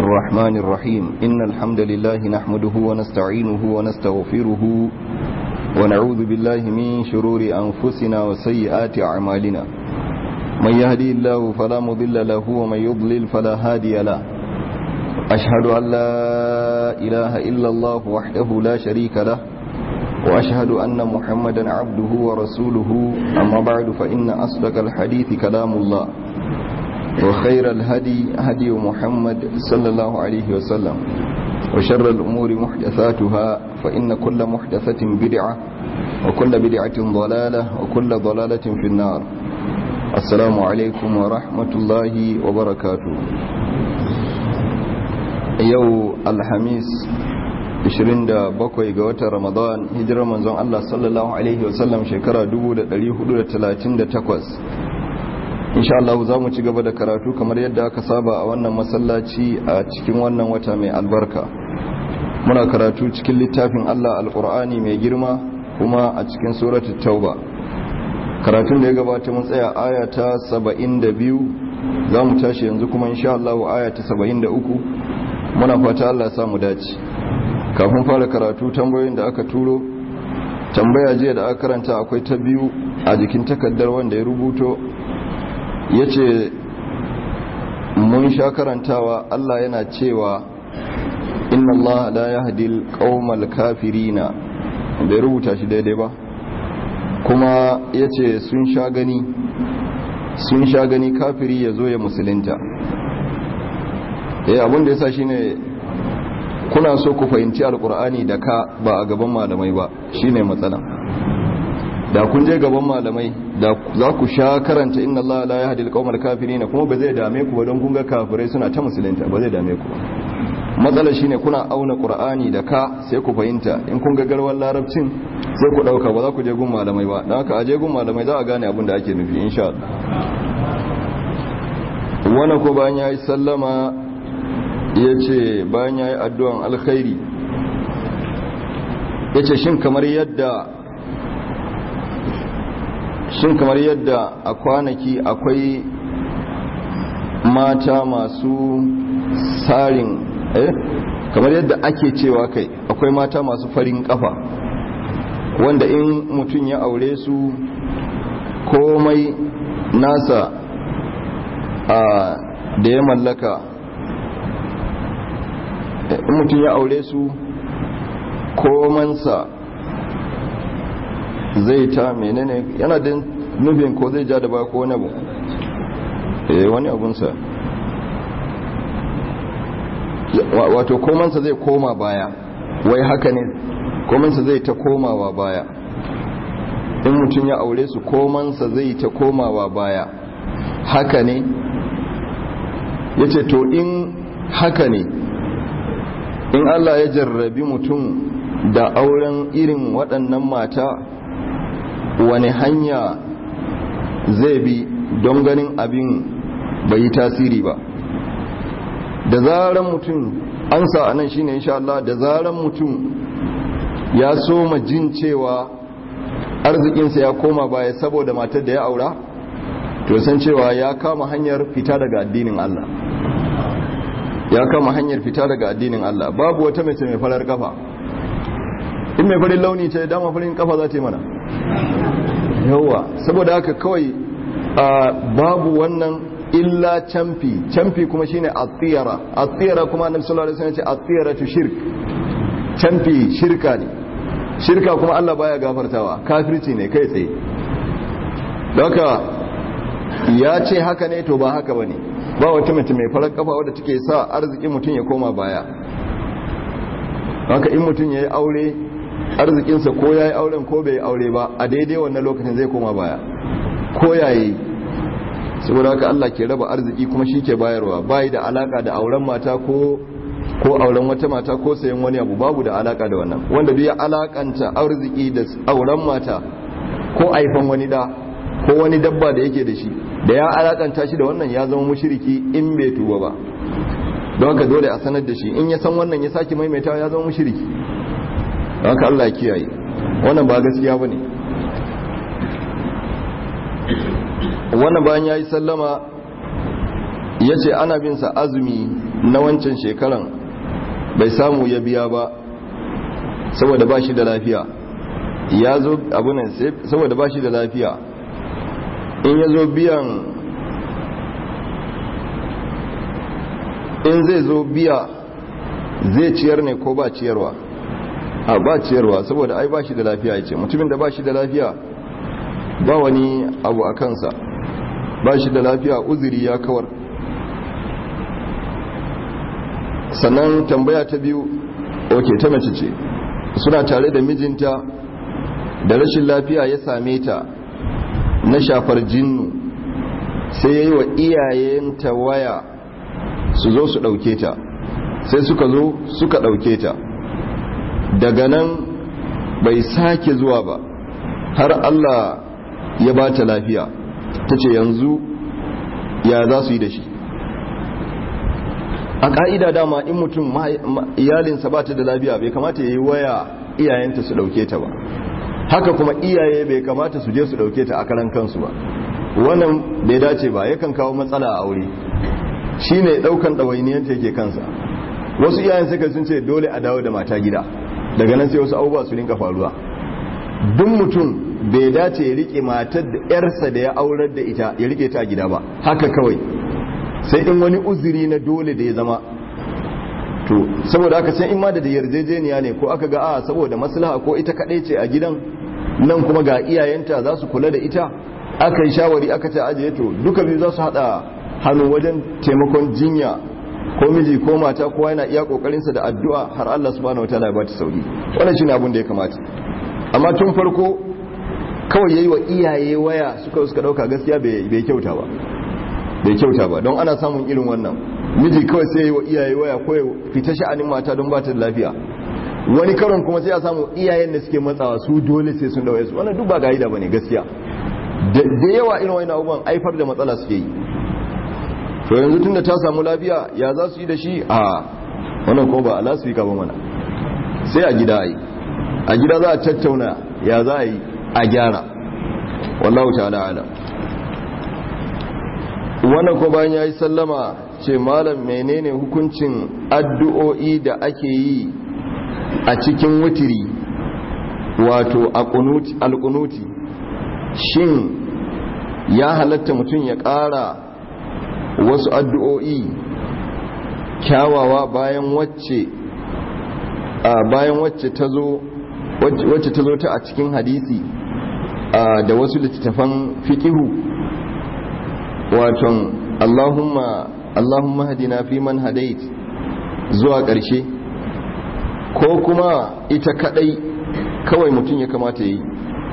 الرحمن الرحيم إن الحمد لله نحمده ونستعينه ونستغفره ونعوذ بالله من شرور أنفسنا وسيئات أعمالنا من يهدي الله فلا مضل له ومن يضلل فلا هادي له أشهد أن لا إله إلا الله وحده لا شريك له وأشهد أن محمدا عبده ورسوله أما بعد فإن أصدق الحديث كلام الله وخير الهدي هدي محمد صلى الله عليه وسلم وشر الأمور محدثاتها فإن كل محدثة بدعة وكل بدعة ضلالة وكل ضلالة في النار السلام عليكم ورحمة الله وبركاته yau alhamis 27 ga watan ramadan hijirar manzon Allah sallallahu alaihi wasallam shekara 1438 insha Allah za mu ci gaba da karatu kamar yadda aka saba a wannan masallaci a cikin wannan wata mai albarka muna karatu cikin littafin Allah alkur'ani mai girma kuma a cikin suratul tauba karatun da ya gabata mun tsaya aya ta 72 za mu tashi yanzu kuma insha Allah aya ta 73 muna fata Allah ya samu dace kafin fara karatu tambayoyin da aka turo tambaya jiya da aka karanta akwai ta biyu a jikin takaddar wanda ya rubuto ya ce mun sha karantawa Allah yana cewa inna Allah la yahdil qaumal kafirina bai rubuta shi daidai ba kuma ya ce sun sha gani sun sha gani kafiri ya zo ya musulunta eh abin da yasa shine kuna so ku fahimci alkur'ani da ka ba a gaban malamai ba shine matsala da kun je gaban malamai da za ku sha karanta inna Allah la yahdi al-qawmal kafirin kuma ba zai dame ku ba don kun ga kafirai suna ta musulunta ba zai dame ku matsalar shine kuna auna qur'ani da ka sai ku fahimta in kun ga garwar larabcin sai ku dauka ba za ku je gun malamai ba dan haka aje gun malamai za a gane abin da ake nufi insha Allah wannan ko bayan yayi sallama yace bayan yayi addu'an alkhairi yace shin kamar yadda shin kamar yadda a kwanaki akwai mata masu sarin eh kamar yadda ake cewa kai akwai mata masu farin kafa wanda in mutum ya aure su komai nasa a da ya mallaka in mutum ya aure su komansa zai ta menene yana da nufin ko zai ja da ba ko wani abu eh wani abunsa wato komansa zai koma baya wai haka ne komansa zai ta komawa baya in mutum ya aure su komansa zai ta komawa baya haka ne ya ce to in haka ne in allah ya jarrabi mutum da auren irin waɗannan mata wani hanya zai bi don ganin abin bai yi tasiri ba da zaran mutum an sa anan shine insha Allah da zaran mutum ya soma jin cewa arzikinsa ya koma baya saboda matar da ya aura to san cewa ya kama hanyar fita daga addinin Allah ya kama hanyar fita daga addinin Allah babu wata mace mai farar kafa in mai farin launi ce dama farin kafa za ta yi mana yawa saboda haka kawai babu wannan illa camfi camfi kuma shine at-tiyara at-tiyara kuma annabi sallallahu alaihi wasallam ya ce at-tiyara tu shirk camfi shirka ne shirka kuma Allah baya gafartawa kafirci ne kai tsaye haka ya ce haka ne to ba haka bane ba wata mace mai farar kafa wadda take sa arziki mutum ya koma baya haka in mutum yayi aure arzikinsa ko yayi auren ko bai aure ba a daidai wannan lokacin zai koma baya ko yayi saboda haka Allah ke raba arziki kuma shi ke bayarwa bayi da alaka da auren mata ko ko auren wata mata ko sayan wani abu babu da alaka da wannan wanda duk ya alakanta arziki da auren mata ko aifan wani da ko wani dabba da yake da shi da ya alakanta shi da wannan ya zama mushriki in bai tuba ba don haka dole a sanar da shi in ya san wannan ya sake maimaitawa ya zama mushriki don haka Allah ya kiyaye wannan ba gaskiya bane wannan bayan ya yi sallama ya ce ana bin sa azumi na wancan shekaran bai samu ya biya ba saboda ba shi da lafiya ya zo abunan saboda ba shi da lafiya in ya zo biyan in zai zo biya zai ciyar ne ko ba ciyarwa a ba ciyarwa saboda ai ba shi da lafiya ya ce mutumin da ba shi da lafiya ba wani abu a kansa ba shi da lafiya uzuri ya kawar sannan tambaya ta biyu oke ta mace ce suna tare da mijinta da rashin lafiya ya same ta na shafar jinnu sai ya yi wa iyayenta waya su zo su ɗauke ta sai suka zo suka ɗauke ta daga nan bai sake zuwa ba har Allah ya ba ta lafiya ta ce yanzu ya za su yi da shi a ƙa'ida dama in mutum iyalinsa ba ta da lafiya bai kamata ya yi waya iyayenta su ɗauke ta ba haka kuma iyaye bai kamata su je su ɗauke ta a karan kansu ba wannan bai dace ba yakan kawo matsala a aure shi ne ɗaukan ɗawainiyanta yake kansa wasu iyayen suka sun ce dole a dawo da mata gida daga nan sai wasu abubuwa su rinka faruwa duk mutum bai dace ya rike matar da yarsa da ya aurar da ita ya rike ta gida ba haka kawai sai in wani uzuri na dole da ya zama to saboda haka sai in ma da yarjejeniya ne ko aka ga a saboda maslaha ko ita kaɗai ce a gidan nan kuma ga iyayenta za su kula da ita aka yi shawari aka ce ajiye to duka biyu za su haɗa hannu wajen taimakon jinya ko miji ko mata kowa yana iya kokarinsa da addu'a har Allah subhanahu wataala ya bata sauki wannan shine abin da ya kamata amma tun farko kawai yayi wa iyaye waya suka suka dauka gaskiya bai kyauta ba bai kyauta ba don ana samun irin wannan miji kawai sai yayi wa iyaye waya ko ya fita sha'anin mata don bata da lafiya wani karon kuma sai a samu iyayen da suke matsawa su dole sai sun dawo su wannan duk ba gaida bane gaskiya da yawa irin wannan abubuwan aifar da matsala suke yi to yanzu tun da ta samu lafiya ya za su yi da shi a wannan ko ba ala su yi ba mana sai a gida yi a gida za a tattauna ya za a yi a gyara wallahu ta'ala ala wannan ko bayan ya yi sallama ce malam menene hukuncin addu'o'i da ake yi a cikin wutiri wato alkunuti shin ya halatta mutum ya ƙara wasu addu'o'i kyawawa bayan wacce bayan wacce ta zo wacce ta zo ta a cikin hadisi da wasu littattafan fikihu waton Allahumma Allahumma hadina fi man hadait zuwa ƙarshe ko kuma ita kadai kawai mutum ya kamata yi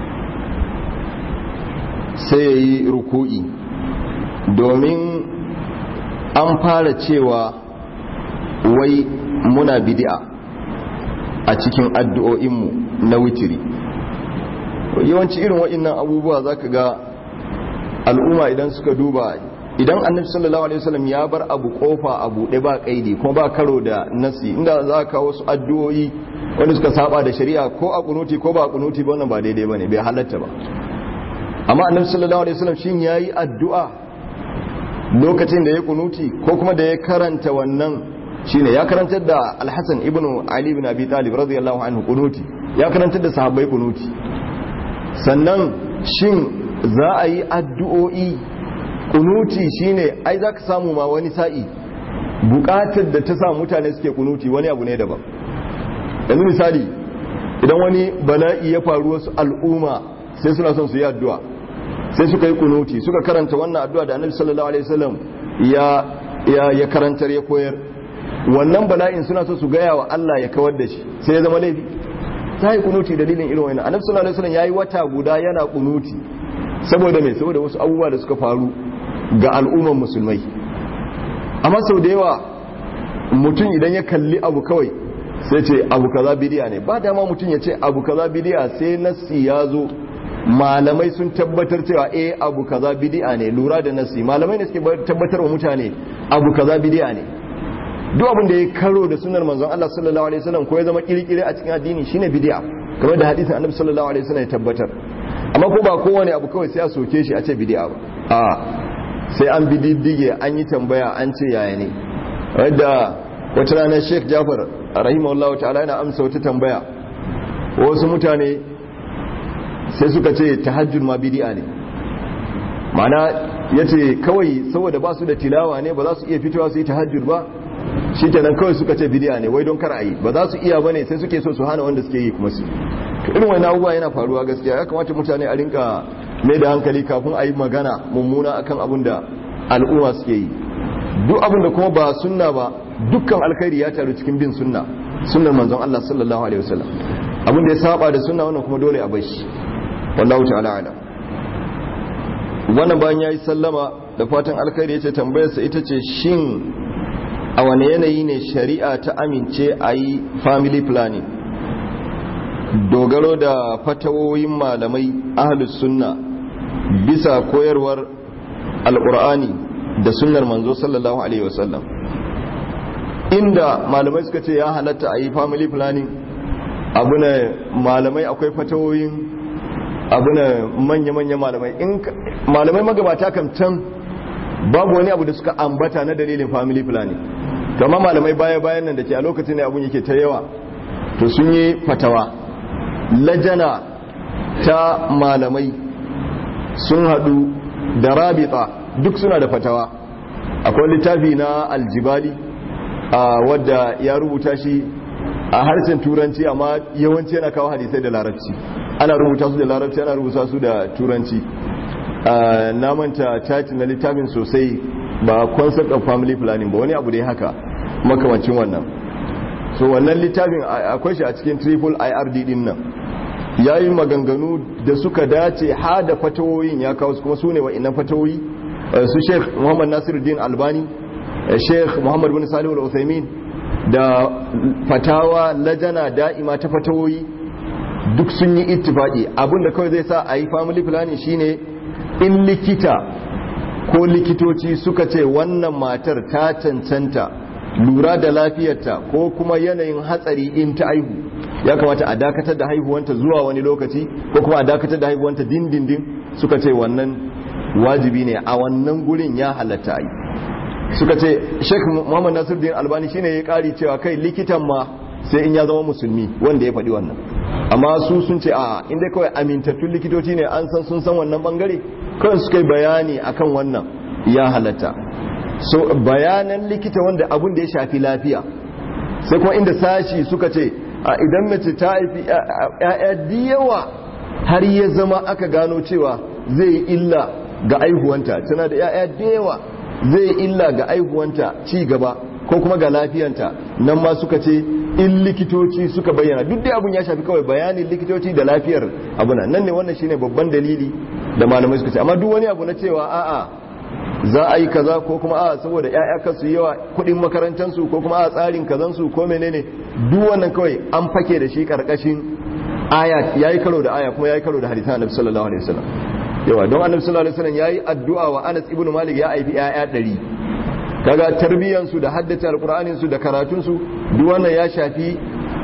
sai ya yi ruku'i domin an fara cewa wai muna bidi'a a cikin addu'o'inmu na witiri yawanci irin waɗannan abubuwa za ka ga al'umma idan suka duba idan annabi sallallahu alaihi wasallam ya bar abu kofa a buɗe ba kaidi kuma ba karo da nasi inda za ka wasu addu'o'i wanda suka saba da shari'a ko a kunuti ko ba a kunuti ba wannan ba daidai bane bai halatta ba amma annabi sallallahu alaihi wasallam shin yayi addu'a lokacin da ya kunuti ko kuma da ya karanta wannan shine ya karantar da Al-Hasan ibn Ali ibn Abi Talib radiyallahu anhu kunuti ya karantar da sahabbai kunuti sannan shin za a yi addu'o'i kunuti shine ai zaka samu ma wani sa'i bukatar da ta sa mutane suke kunuti wani abu ne daban yanzu misali idan wani bala'i ya faru wasu al'umma sai suna son su yi addu'a sai suka yi kunuti suka karanta wannan addu'a da annabi sallallahu alaihi wasallam ya ya ya karantar ya koyar wannan bala'in suna so su gaya wa Allah ya kawar da shi sai ya zama laifi ta yi kunuti dalilin irin wannan annabi sallallahu alaihi wasallam yayi wata guda yana kunuti saboda me saboda wasu abubuwa da suka faru ga al'umman musulmai amma sau da yawa mutum idan ya kalli abu kawai sai ce abu kaza bidiya ne ba dama mutum ya ce abu kaza bidiya sai nassi ya zo malamai sun tabbatar cewa eh abu kaza bidi'a ne lura da nasi malamai ne suke tabbatar wa mutane abu kaza bidi'a ne duk abin da ya karo da sunar manzon Allah sallallahu alaihi wasallam ko ya zama kirkire a cikin addini shine bidi'a kamar da hadisin annabi sallallahu alaihi wasallam ya tabbatar amma ko ba kowane abu kawai sai a soke shi a ce bidi'a ba a sai an bi diddige an yi tambaya an ce yaya ne wadda wata ranar sheikh jafar rahimahullahu ta'ala yana amsa wata tambaya wasu mutane sai suka ce tahajjud ma bidi'a ne mana ya ce kawai saboda ba su da tilawa ne ba za su iya fitowa su yi tahajjud ba shi kenan kawai suka ce bidi'a ne wai don kar a yi ba za su iya ba ne sai suke so su hana wanda suke yi kuma su irin wani abubuwa yana faruwa gaskiya ya kamata mutane a rinka mai da hankali kafin a yi magana mummuna akan abin da al'umma suke yi duk abin da kuma ba sunna ba dukkan alkhairi ya taru cikin bin sunna sunnar manzon Allah sallallahu alaihi wasallam abin da ya saba da sunna wannan kuma dole a bar shi wallahu ta'ala ala wannan bayan yayi sallama da fatan alkhairi yace tambayar sa ita ce shin a wane yanayi ne shari'a ta amince a yi family planning dogaro da fatawoyin malamai ahlus sunna bisa koyarwar alkur'ani da sunnar manzo sallallahu alaihi wasallam inda malamai suka ce ya halatta a yi family planning abu ne malamai akwai fatawoyin abu ne manya-manya malamai in malamai magabata kam can babu wani abu da suka ambata na dalilin family planning kama malamai baya-bayan nan da ke a lokacin ne abun yake ta yawa to sun yi fatawa lajana ta malamai sun hadu da rabita duk suna da fatawa akwai littafi na aljibali a wadda ya rubuta shi a harshen turanci amma yawanci yana kawo hadisai da larabci ana rubuta su da larabci ana rubuta su da turanci na manta taci na littafin sosai ba concept of family planning ba wani abu dai haka makamancin wannan so wannan littafin akwai shi a cikin triple ird din nan ya yi maganganu da suka dace ha da fatawoyin ya kawo su kuma su ne wa inan fatawoyi su sheikh muhammad nasiruddin albani sheikh muhammad bin salihu al-uthaymin da fatawa lajana da'ima ta fatawoyi duk sun yi ittifaqi abinda kawai zai sa a yi family planning shine in likita ko likitoci suka ce wannan matar ta cancanta lura da lafiyarta ko kuma yanayin hatsari in ta aihu ya kamata a dakatar da haihuwanta zuwa wani lokaci ko kuma a dakatar da haihuwanta dindindin suka ce wannan wajibi ne a wannan gurin ya halatta yi suka ce sheikh muhammad nasiruddin albani shine ya kari cewa kai likitan ma sai in ya zama musulmi wanda ya faɗi wannan amma su sun ce a inda kawai amintattun likitoci ne an san sun san wannan bangare kawai suka yi bayani akan wannan ya halatta so bayanan likita wanda abun da ya shafi lafiya sai kuma inda sashi suka ce a idan mace ta haifi ya'ya yawa har ya zama aka gano cewa zai yi illa ga aihuwanta tana da ya'ya da yawa zai yi illa ga aihuwanta ci gaba ko kuma ga lafiyanta nan ma suka ce in likitoci suka bayyana duk da abun ya shafi kawai bayanin likitoci da lafiyar abuna nan ne wannan shine babban dalili da malamai suka ce amma duk wani abu na cewa a'a za a yi kaza ko kuma a saboda ƴaƴa kasu yawa kuɗin makarantansu ko kuma a tsarin kazansu ko menene duk wannan kawai an fake da shi karkashin aya yayi karo da aya kuma yayi karo da hadisan Annabi sallallahu alaihi wasallam yawa don Annabi sallallahu alaihi wasallam yayi addu'a wa Anas ibn Malik ya haifi ƴaƴa 100 kaga tarbiyan su da haddace alqur'anin su da karatun su duk wannan ya shafi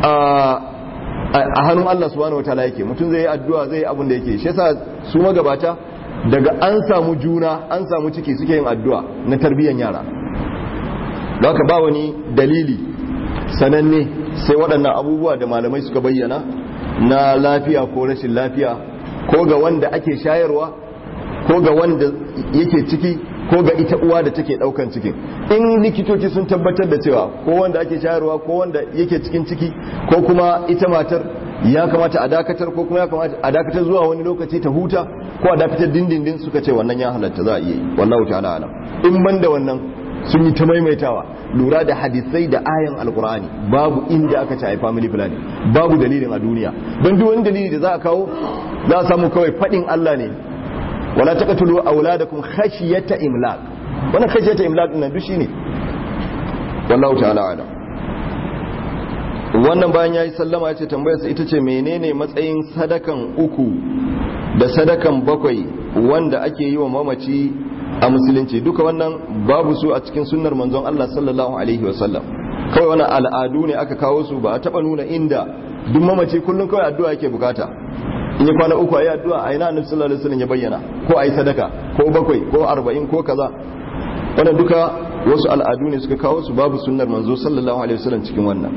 a hannun Allah subhanahu wataala yake mutum zai yi addu'a zai yi abin da yake shi yasa su magabata daga an samu juna an samu ciki suke yin addu'a na tarbiyyar yara da haka ba wani dalili sananne sai waɗannan abubuwa da malamai suka bayyana na lafiya ko rashin lafiya ko ga wanda ake shayarwa ko ga wanda yake ciki ko ga ita uwa da take ɗaukan cikin in likitoci sun tabbatar da cewa ko wanda ake shayarwa ko wanda yake cikin ciki ko kuma ita matar ya kamata a dakatar ko kuma ya kamata a dakatar zuwa wani lokaci ta huta ko a dakatar dindindin suka ce wannan ya halatta za a iya yi wallahu ta'ala alam in ban da wannan sun yi ta maimaitawa lura da hadisai da ayan alkur'ani babu inda aka ce a family planning babu dalilin a duniya don duk wani dalili da za a kawo za a samu kawai fadin Allah ne wala taqtulu auladakum khashyata imlaq wannan khashyata imlaq din nan duk shine wallahu ta'ala alam wannan bayan ya yi sallama ya ce tambayarsa ita ce menene matsayin sadakan uku da sadakan bakwai wanda ake yi wa mamaci a musulunci duka wannan babu su a cikin sunnar manzon Allah sallallahu alaihi wasallam kawai wannan al'adu ne aka kawo su ba a taba nuna inda duk mamaci kullum kawai addu'a yake bukata in yi kwana uku a yi addu'a a ina annabi sallallahu alaihi wasallam ya bayyana ko a yi sadaka ko bakwai ko arba'in ko kaza wannan duka wasu al'adu ne suka kawo su babu sunnar manzo sallallahu alaihi wasallam cikin wannan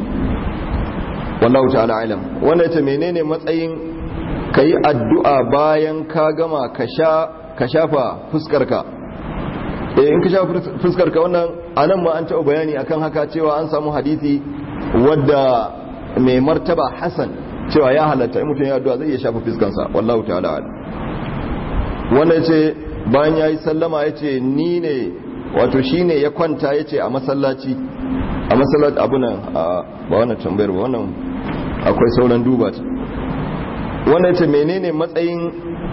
wallahu ta'ala alam wannan ita menene matsayin kayi addu'a bayan ka gama ka sha ka shafa fuskarka eh in ka shafa fuskarka wannan anan ma an taɓa bayani akan haka cewa an samu hadisi wadda mai martaba Hassan cewa ya halatta in mutum ya addu'a zai iya shafa fuskansa wallahu ta'ala alam wannan ce bayan yayi sallama yace ni ne wato shine ya kwanta yace a masallaci a masallaci abunan ba wannan tambayar ba wannan akwai sauran duba ta wannan ce menene matsayin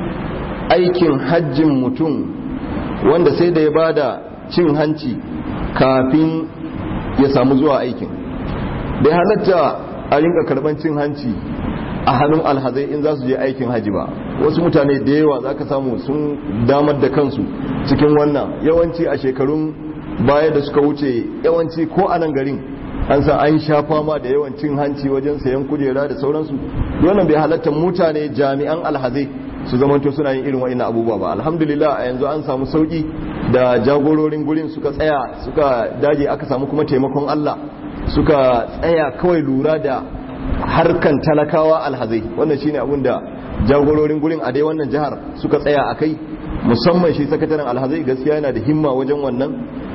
aikin hajjin mutum wanda sai da ya bada cin hanci kafin ya samu zuwa aikin bai halatta a rinka karban cin hanci a hannun alhazai in za su je aikin haji ba wasu mutane da yawa za ka samu sun damar da kansu cikin wannan yawanci a shekarun baya da suka wuce yawanci ko a nan garin an san an sha fama da yawan cin hanci wajen sayan kujera da sauransu wannan bai halatta mutane jami'an alhazai su zamanto suna yin irin wa'in abubuwa ba alhamdulillah a yanzu an samu sauki da jagororin gurin suka tsaya suka dage aka samu kuma taimakon Allah suka tsaya kawai lura da harkan talakawa alhazai wannan shine abin da jagororin gurin a dai wannan jihar suka tsaya a kai musamman shi sakataren alhazai gaskiya yana da himma wajen wannan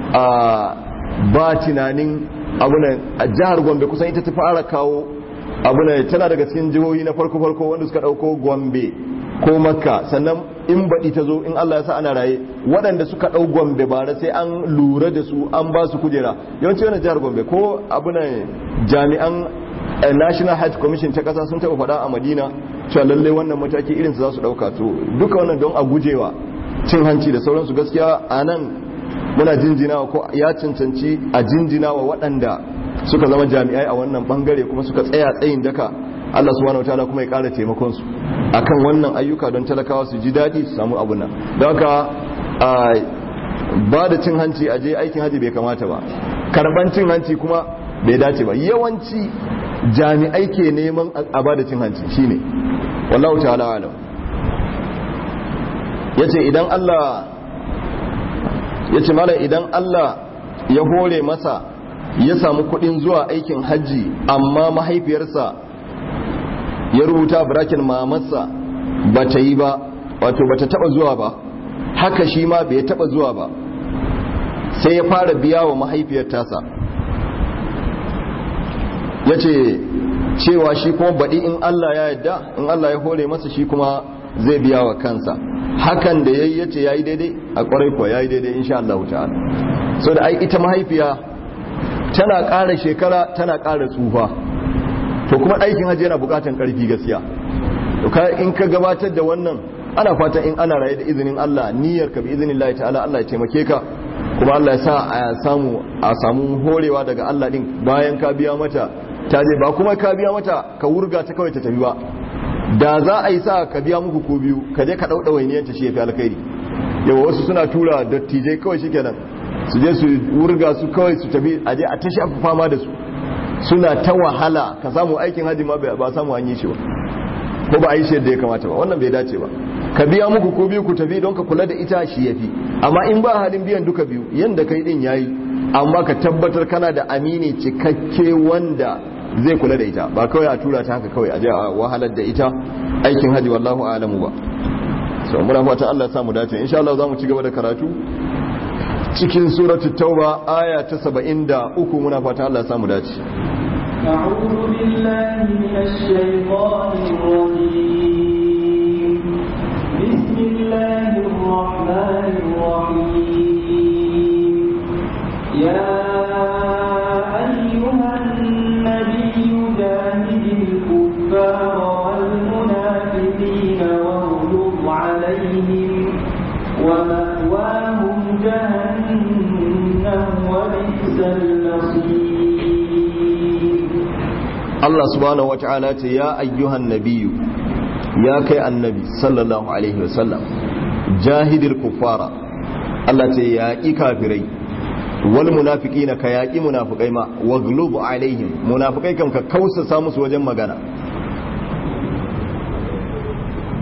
a ba tunanin abunan a jihar gombe kusan ita ta fara kawo abunan tana daga cikin jihohi na farko farko wanda suka dauko gombe ko makka sannan in baɗi ta zo in allah ya sa ana raye waɗanda suka ɗau gombe bara sai an lura da su an ba su kujera yawanci wani jihar gombe ko abunan jami'an national hajj commission ta kasa sun taɓa faɗa a madina cewa lallai wannan mataki irin su za su ɗauka to duka wannan don a gujewa cin hanci da sauransu gaskiya a nan muna jinjinawa ko ya cancanci a jinjinawa waɗanda suka zama jami'ai a wannan bangare kuma suka tsaya tsayin daka Allah subhanahu wataala kuma ya ƙara taimakon su akan wannan ayyuka don talakawa su ji daɗi su samu abun nan don haka ba da cin hanci a je aikin haji bai kamata ba karban cin hanci kuma bai dace ba yawanci jami'ai ke neman a ba da cin hanci shine wallahu ta'ala alam yace idan Allah yace mala idan Allah ya hore masa ya samu kudin zuwa aikin hajji amma mahaifiyarsa ya rubuta brakin mamarsa ba ta yi ba wato ba ta taba zuwa ba haka shi ma bai taba zuwa ba sai ya fara biya wa mahaifiyar tasa ya ce cewa shi kuma baɗi in Allah ya yadda in Allah ya hore masa shi kuma zai biya wa kansa hakan da ya yi ya ce ya yi daidai a ƙwarai kuwa ya yi daidai insha Allah ta'ala so da ai ita mahaifiya tana ƙara shekara tana ƙara tsufa to kuma aikin hajji yana buƙatar ƙarfi gaskiya to in ka gabatar da wannan ana fatan in ana raye da izinin Allah niyyar ka bi izinin Allah ta'ala Allah ya taimake ka kuma Allah ya sa a samu a samu horewa daga Allah din bayan ka biya mata ta je ba kuma ka biya mata ka wurga ta kawai ta tafi ba da za a yi sa ka biya muku ko biyu ka je ka dauda wainiyan ta shi ya fi alkhairi yawa wasu suna tura dattijai kawai shikenan su je su wurga su kawai su tafi a je a tashi abu fama da su suna ta wahala ka samu aikin haji ma ba samu an yi shi ba ko ba a yi shi yadda ya kamata ba wannan bai dace ba ka biya muku ko biyu ku tafi don ka kula da ita shi yafi amma in ba halin biyan duka biyu yanda kai din yayi amma ka tabbatar kana da amini cikakke wanda zai kula da ita ba kawai a tura ta haka kawai a je a wahalar da ita aikin haji wallahu a'lamu ba so muna fata Allah ya samu dace insha Allah zamu ci gaba da karatu cikin suratul tauba aya ta 73 muna fata Allah ya samu dace أعوذ بالله من الشيطان الرجيم بسم الله الرحمن الرحيم يا أيها النبي جاهد الكفار والمنافقين واغلظ عليهم ومأواهم جهنم وبئس المصير Allah subhanahu wata'ala ce ya ayyuhan nabiyu ya kai annabi sallallahu alaihi wasallam jahidil kuffara Allah ce ya ƙi kafirai wal munafiqina ka yaƙi munafikai ma waglub alaihim munafikai kam ka kausasa musu wajen magana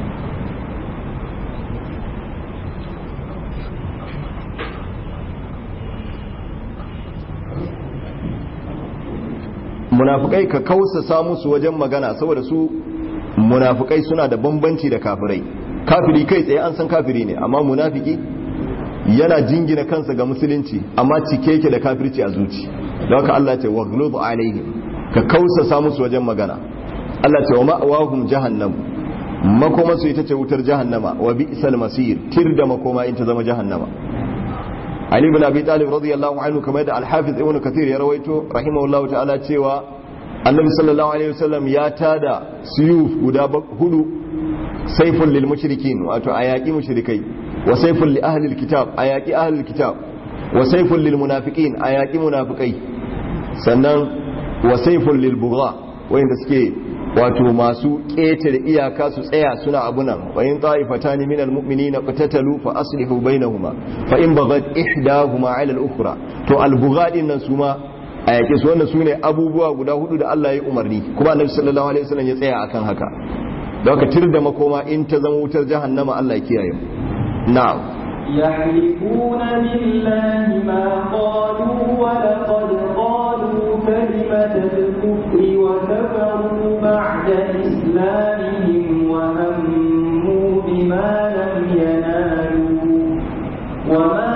munafikai ka kausasa musu wajen magana saboda su munafikai suna da bambanci da kafirai kafiri kai tsaye an san kafiri ne amma munafiki yana jingina kansa ga musulunci amma cike yake da kafirci a zuci don haka Allah ce waghlub alaihim ka kausasa musu wajen magana Allah ce wa ma'awahum jahannam makoma su ita ce wutar jahannama wa bi'sal masir tir da makoma in ta zama jahannama Ali ibn Abi Talib radiyallahu anhu kamar da Al-Hafiz Ibn Kathir ya rawaito rahimahullahu ta'ala cewa Annabi sallallahu alaihi wasallam ya tada suyuf guda hudu saifun lil mushrikin wato ayaki mushrikai wa saifun li ahli alkitab ayaki ahli alkitab wa saifun lil munafiqin ayaki munafikai sannan wa saifun lil bugha wanda suke wato masu ƙetare iyaka su tsaya suna abunan wa in ta'ifatani min almu'minina qatatalu fa aslihu bainahuma fa in baghat ihdahuma 'ala al-ukhra to al-bugha din nan suma a yake su wannan sune abubuwa guda hudu da Allah ya umarni kuma Annabi sallallahu alaihi wasallam ya tsaya akan haka da haka tir da makoma in ta zama wutar jahannama Allah ya kiyaye na'am يحلفون بالله ما قالوا ولقد قالوا كلمة الكفر وكفروا بعد إسلامهم وهموا بما لم ينالوا وما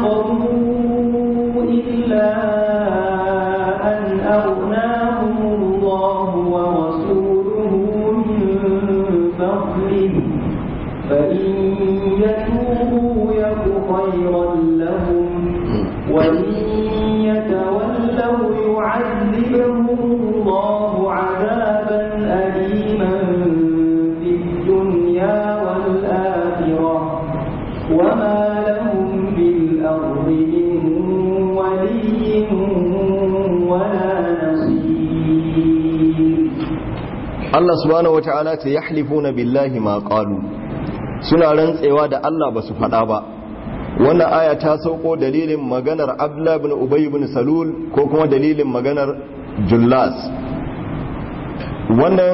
نقموا إلا أن أغناهم الله ورسوله من فضله فإن يتوبوا يك خيرا لهم وإن يتولوا يعذبهم الله عذابا أليما في الدنيا والآخرة وما لهم في الأرض من ولي ولا نصير Allah subhanahu wata'ala ta yahlifuna billahi ma qalu suna rantsewa da Allah ba su faɗa ba wannan aya ta sauko dalilin maganar Abdullah ibn Ubay ibn Salul ko kuma dalilin maganar Jullas wannan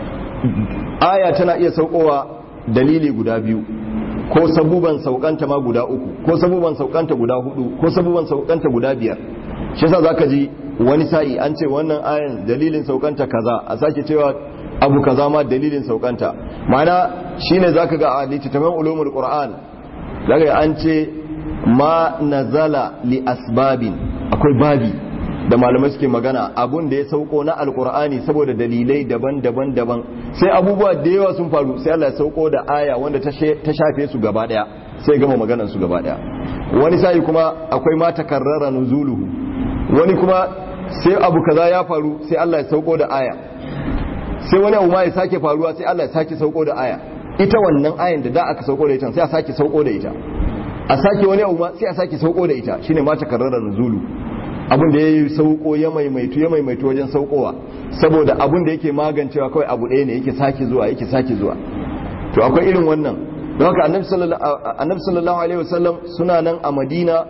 aya tana iya saukowa dalili guda biyu ko sabuban saukanta ma guda uku ko sabuban saukanta guda hudu ko sabuban saukanta guda biyar shi yasa zaka ji wani sa'i an ce wannan ayan dalilin saukanta kaza a sake cewa abu kaza ma dalilin saukanta ma'ana shine zaka ga a littattafan ulumul qur'an zaka ga an ce ma nazala li asbabin akwai babi da malamai suke magana abun da ya sauko na alqur'ani saboda dalilai daban-daban daban sai abubuwa da yawa sun faru sai Allah ya sauko da aya wanda ta shafe su gaba daya sai gama maganar su gaba daya wani sai kuma akwai ma takarrara nuzuluhu wani kuma sai abu kaza ya faru sai Allah ya sauko da aya sai wani abu ma ya sake faruwa sai Allah ya sake sauko da aya ita wannan ayan da da aka sauko da ita sai a sake sauko da ita a sake wani abu ma sai a sake sauko da ita shine ma takarrara nuzulu abin da yayi sauko ya maimaitu ya maimaitu wajen saukowa saboda abin da yake magancewa kawai abu ɗaya ne yake sake zuwa yake sake zuwa to akwai irin wannan don haka annabi sallallahu alaihi wasallam suna nan a madina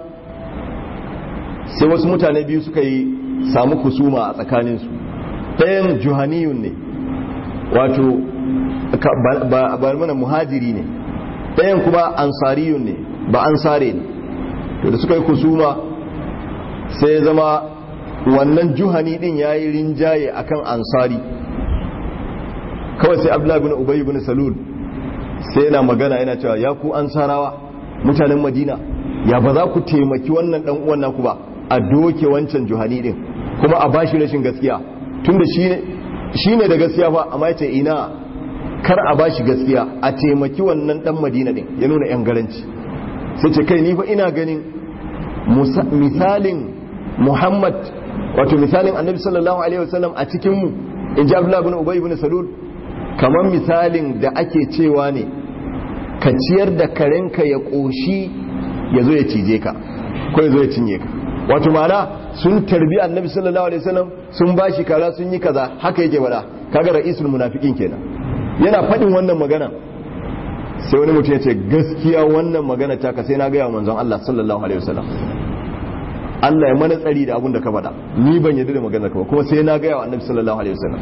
sai wasu mutane biyu suka yi samu kusuma a tsakaninsu ɗayan juhaniyun ne wato ba mana muhajiri ne ɗayan kuma ansariyun ne ba ansare ne to da suka yi kusuma sai ya zama wannan juhani din ya yi rinjaye akan ansari kawai sai abdullahi bin ubayi bin salul sai yana magana yana cewa ya ku ansarawa mutanen madina ya ba za ku taimaki wannan dan uwan naku ba a doke wancan juhani din kuma a bashi rashin gaskiya tunda shi ne da gaskiya fa amma yace ina kar a bashi gaskiya a taimaki wannan dan madina din ya nuna yan garanci sai ce kai ni fa ina ganin misalin muhammad wato misalin annabi sallallahu alaihi wasallam a cikin mu in ji abdullahi ibn ubay ibn salul kamar misalin da ake cewa ne ka ciyar da karenka ya koshi ya zo ya cije ka ko ya zo ya cinye ka wato mana sun tarbi annabi sallallahu alaihi wasallam sun bashi kara sun yi kaza haka yake bada kaga ra'isul munafiqin kenan yana fadin wannan magana sai wani mutum ya ce gaskiya wannan magana ta ka sai na ga manzon Allah sallallahu alaihi wasallam Allah ya mana tsari da abun da ka faɗa ni ban yarda da maganar ka ba kuma sai na ga wa annabi sallallahu alaihi wasallam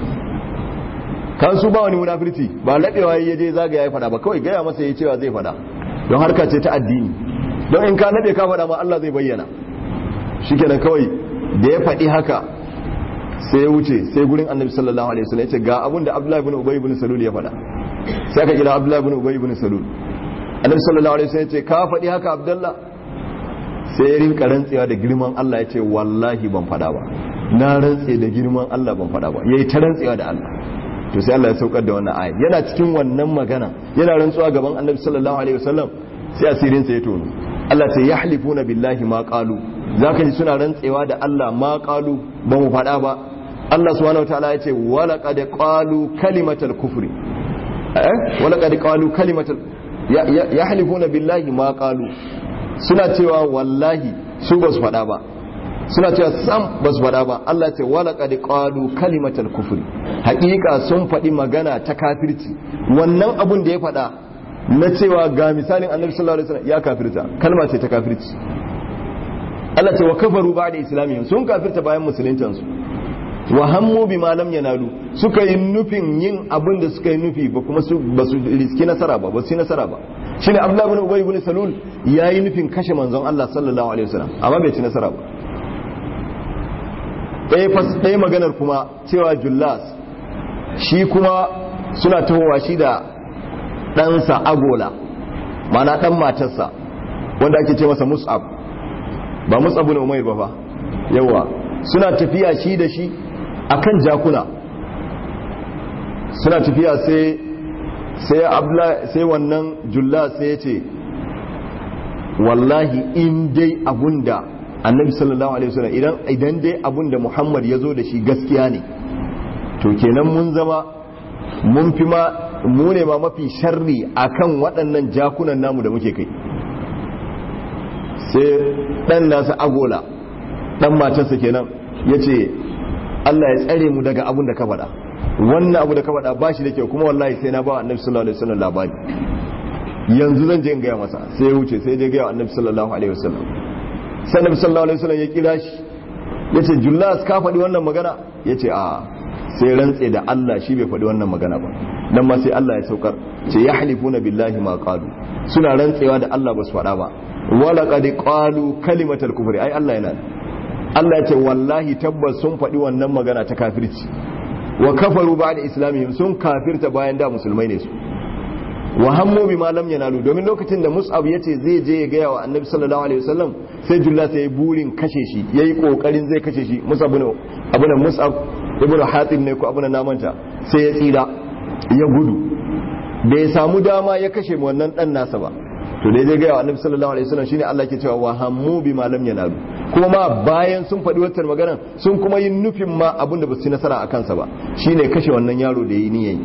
kan su ba wani munafirci ba ladewa ya je zagaya ya faɗa ba kawai gaya masa ya cewa zai faɗa don harka ce ta addini don in ka nade ka faɗa ma Allah zai bayyana shikenan kawai da ya faɗi haka sai ya wuce sai gurin annabi sallallahu alaihi wasallam ya ce ga abin da abdullahi ibn ubay ibn salul ya faɗa sai aka kira abdullahi ibn ubay ibn salul annabi sallallahu alaihi wasallam ya ce ka faɗi haka abdullah sai ya rinka rantsewa da girman Allah ya ce wallahi ban faɗa ba na rantse da girman Allah ban faɗa ba yayi ta rantsewa da Allah to sai Allah ya saukar da wannan ayat yana cikin wannan magana yana rantsuwa gaban annabi sallallahu alaihi wasallam sai asirin sa ya tono Allah ce yahlifuna billahi ma qalu zaka ji suna rantsewa da Allah ma qalu ba mu faɗa ba Allah subhanahu wataala ya ce wala qad qalu kalimatal kufri eh wala qad qalu kalimatal yahlifuna billahi ma qalu suna cewa wallahi su ba su faɗa ba suna cewa sam ba su faɗa ba Allah ce wala qad qalu kalimatal kufri haƙiƙa sun faɗi magana ta kafirci wannan abun da ya faɗa na cewa ga misalin annabi sallallahu alaihi wasallam ya kafirta kalma ce ta kafirci Allah ce wa kafaru ba'da islamihim sun kafirta bayan musuluntan su wa hammu bima lam yanalu suka yi nufin yin abin da suka yi nufi ba kuma su ba su riski nasara ba ba su yi nasara ba shine Abdullah ibn Ubay ibn Salul yayi nufin kashe manzon Allah sallallahu alaihi wasallam amma bai ci nasara ba ɗaya fas ɗaya maganar kuma cewa Jullas shi kuma suna tahowa shi da ɗansa agola mana ɗan matarsa wanda ake ce masa mus'ab ba mus'ab ne umair ba fa yawa suna tafiya shi da shi akan jakuna suna tafiya sai sai abla sai wannan julla sai ya ce wallahi in dai abunda annabi sallallahu alaihi wasallam idan idan dai abunda muhammad ya zo da shi gaskiya ne to kenan mun zama mun fi ma mu ne ma mafi sharri akan waɗannan jakunan namu da muke kai sai ɗan nasa agola ɗan matarsa kenan ya ce Allah ya tsare mu daga abun da ka faɗa wannan abu da ka faɗa ba shi da kyau kuma wallahi sai na ba wa annabi sallallahu alaihi wasallam labari yanzu zan je in gaya masa sai ya wuce sai ya je gaya wa annabi sallallahu alaihi wasallam sai annabi sallallahu alaihi wasallam ya kira shi ya ce jullas ka faɗi wannan magana ya ce a sai rantse da Allah shi bai faɗi wannan magana ba nan ma sai Allah ya saukar ce ya halifuna billahi ma qalu suna rantsewa da Allah ba su faɗa ba wala qad qalu kalimatal kufri ai Allah yana Allah ya ce wallahi tabbas sun faɗi wannan magana ta kafirci wa kafaru ba'da islamihim sun kafirta bayan da musulmai ne su wa hammu bima lam yanalu domin lokacin da Mus'ab yace zai je ya gaya wa Annabi sallallahu alaihi wasallam sai Julla sai burin kashe shi yayi kokarin zai kashe shi Mus'ab ne abu da Mus'ab ibnu Hatim ne ko abu na namanta sai ya tsira ya gudu bai samu dama ya kashe wannan dan nasa ba to dai zai gaya wa Annabi sallallahu alaihi wasallam shine Allah ke cewa wa hammu bima lam yanalu kuma ma bayan sun faɗi wata magana sun kuma yin nufin ma abin da ba su nasara a kansa ba shine kashe wannan yaro da yi niyayi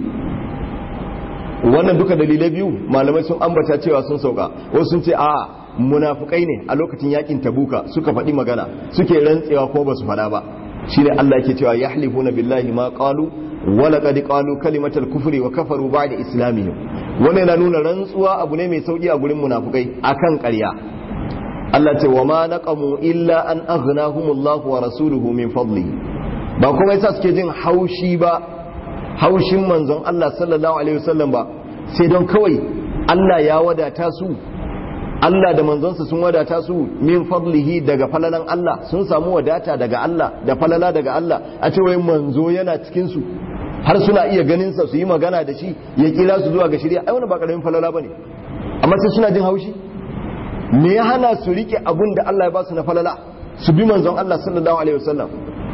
wannan duka dalilai biyu malamai sun ambata cewa sun sauka wasu sun ce a munafukai ne a lokacin yakin tabuka suka faɗi magana suke rantsewa ko ba su faɗa ba shine Allah yake cewa yahlifuna billahi ma qalu wa laqad qalu kalimatal kufri wa kafaru ba'da islamihim wannan yana nuna rantsuwa abu ne mai sauki a gurin munafukai akan ƙarya Allah ce wa ma naqamu illa an aghnahumullahu wa rasuluhu min fadlihi ba kuma yasa suke jin haushi ba haushin manzon Allah sallallahu alaihi wasallam ba sai don kawai Allah ya wadata su Allah da manzonsa sun wadata su min fadlihi daga falalan Allah sun samu wadata daga Allah da falala daga Allah a ce wai manzo yana cikin su har suna iya ganin sa su yi magana da shi ya kira su zuwa ga shari'a ai wannan ba karamin falala bane amma sai suna jin haushi me ya hana su rike abun da Allah ya ba su na falala su bi manzon Allah sallallahu alaihi wasallam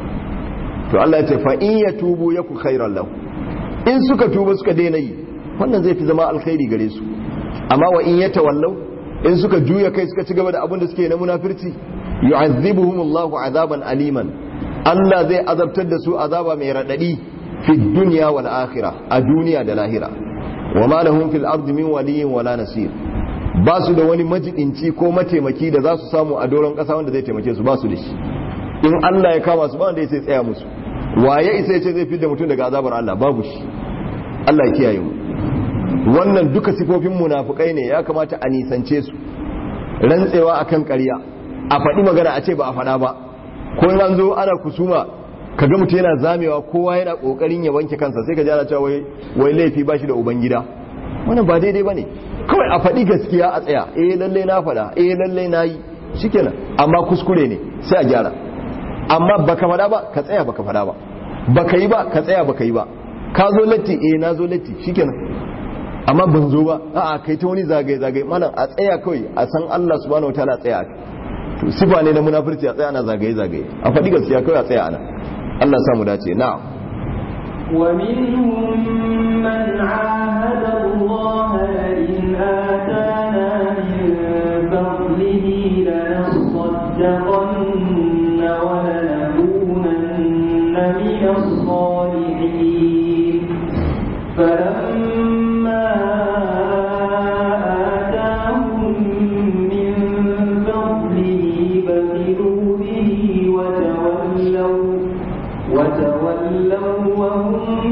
to Allah ya ce fa in yatubu yaku khairan lahu in suka tuba suka daina yi wannan zai fi zama alkhairi gare su amma wa in yatawallau in suka juya kai suka ci gaba da abin da suke na munafirci yu'azzibuhum Allahu azaban aliman Allah zai azabtar da su azaba mai radadi fi dunya wal akhirah a duniya da lahira wa ma lahum fil ardi min waliyyin wala nasir ba su da wani majidinci ko mataimaki da za su samu a doron kasa wanda zai taimake su ba su da shi in Allah ya kama su ba wanda ya sai tsaya musu waye isa ya ce zai fidda mutum daga azabar Allah babu shi Allah ya kiyaye mu wannan duka sifofin munafukai ne ya kamata a nisance su rantsewa akan ƙarya a faɗi magana a ce ba a faɗa ba ko in an zo ana kusuma kaga mutum yana zamewa kowa yana kokarin ya wanke kansa sai ka ji ana cewa wai wai laifi ba shi da ubangida wannan ba daidai bane kawai a faɗi gaskiya a tsaya eh lalle na faɗa eh lalle na yi shikenan amma kuskure ne sai a gyara amma baka faɗa ba ka tsaya baka faɗa ba baka yi ba ka tsaya baka yi ba ka zo latti eh na zo latti shikenan amma ban zo ba a'a kai ta wani zagaye zagaye malam a tsaya kawai a san Allah subhanahu wataala a tsaya to sifa ne na munafurci a tsaya ana zagaye zagaye a faɗi gaskiya kawai a tsaya ana Allah samu dace na'am ومنهم من عاهد الله لئن آتانا من فضله لنصدقن ولنكونن من الصالحين فلما آتاهم من فضله بخلوا به وتولوا وتولوا وهم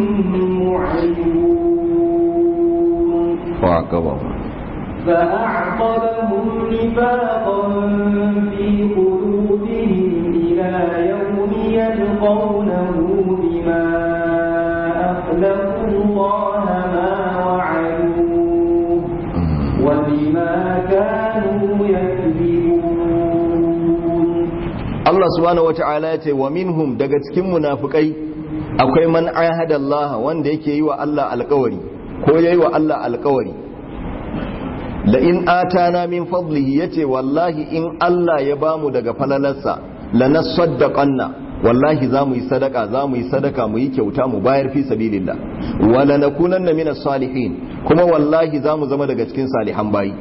معرضون وعقبهم فأعقبهم نفاقا في قلوبهم إلى يوم يلقونه بما أخلفوا الله ما وعدوه وبما كانوا يكذبون Allah subhanahu wata'ala ya ce wa minhum daga cikin munafikai akwai man ahada Allah wanda yake yi wa Allah alkawari ko yayi wa Allah alkawari la in atana min fadlihi yace wallahi in Allah ya bamu daga falalarsa lanasaddaqanna wallahi za mu yi sadaka za mu yi sadaka mu yi kyauta mu bayar fi sabilillah wala nakunanna minas salihin kuma wallahi za mu zama daga cikin salihan bayi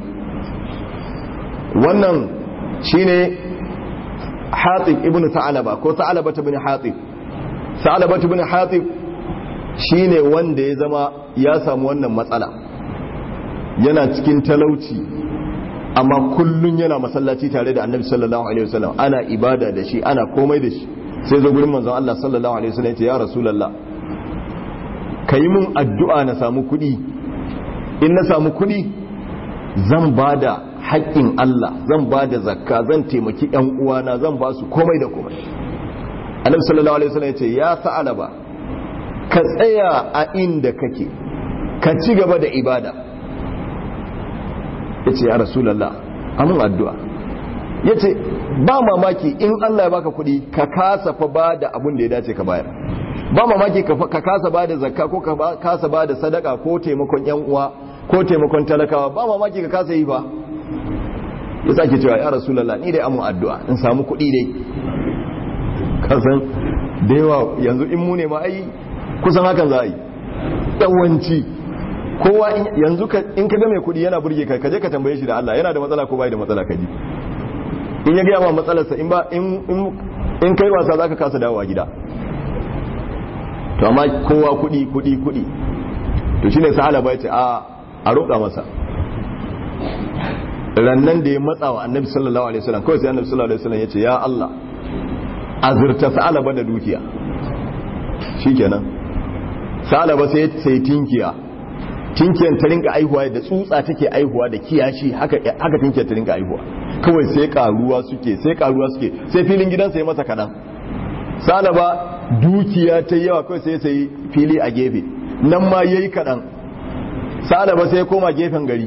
wannan shine Hatib ibn Sa'alaba ko Sa'alaba ibn Hatib Sa'alaba ibn Hatib shine wanda ya zama ya samu wannan matsala yana cikin talauci amma kullun yana masallaci tare da Annabi sallallahu alaihi wasallam ana ibada da shi ana komai da shi sai zo gurin manzon Allah sallallahu alaihi wasallam ya ce ya rasulullah kai mun addu'a na samu kuɗi in na samu kuɗi zan bada haƙƙin Allah zan ba da zakka zan taimaki ƴan uwana zan ba su komai da komai annabi sallallahu alaihi wasallam yace ya sa'alaba ka tsaya a inda kake ka ci gaba da ibada yace ya rasulullah amin addu'a yace ba mamaki in Allah ya baka kuɗi ka kasa fa ba da abin da ya dace ka bayar ba mamaki ka kasa ba da zakka ko ka kasa ba da sadaka ko taimakon ƴan uwa ko taimakon talakawa ba mamaki ka kasa yi ba ya sake cewa ya rasulallah ni dai amin addu'a in samu kuɗi dai kasan da yawa yanzu in mu ne ma ai kusan hakan za a yi yawanci kowa yanzu in ka ga mai kuɗi yana burge ka kaje ka tambaye shi da Allah yana da matsala ko bai da matsala kaji in ya gaya ma matsalarsa in ba in kai wasa zaka kasa dawowa gida to amma kowa kuɗi kuɗi kuɗi to shine sahala bai ce a a roƙa masa rannan da ya matsa wa annabi sallallahu alaihi wasallam kawai sai annabi sallallahu alaihi wasallam ya ce ya Allah azurta sa'alaba da dukiya shikenan sa'alaba sai sai tinkiya tinkiyan ta rinka aihuwa da tsutsa take aihuwa da kiyashi haka haka tinkiyar ta rinka aihuwa kawai sai karuwa suke sai karuwa suke sai filin gidansa ya masa kadan sa'alaba dukiya ta yawa kawai sai sai fili a gefe nan ma yayi kadan sa'alaba sai ya koma gefen gari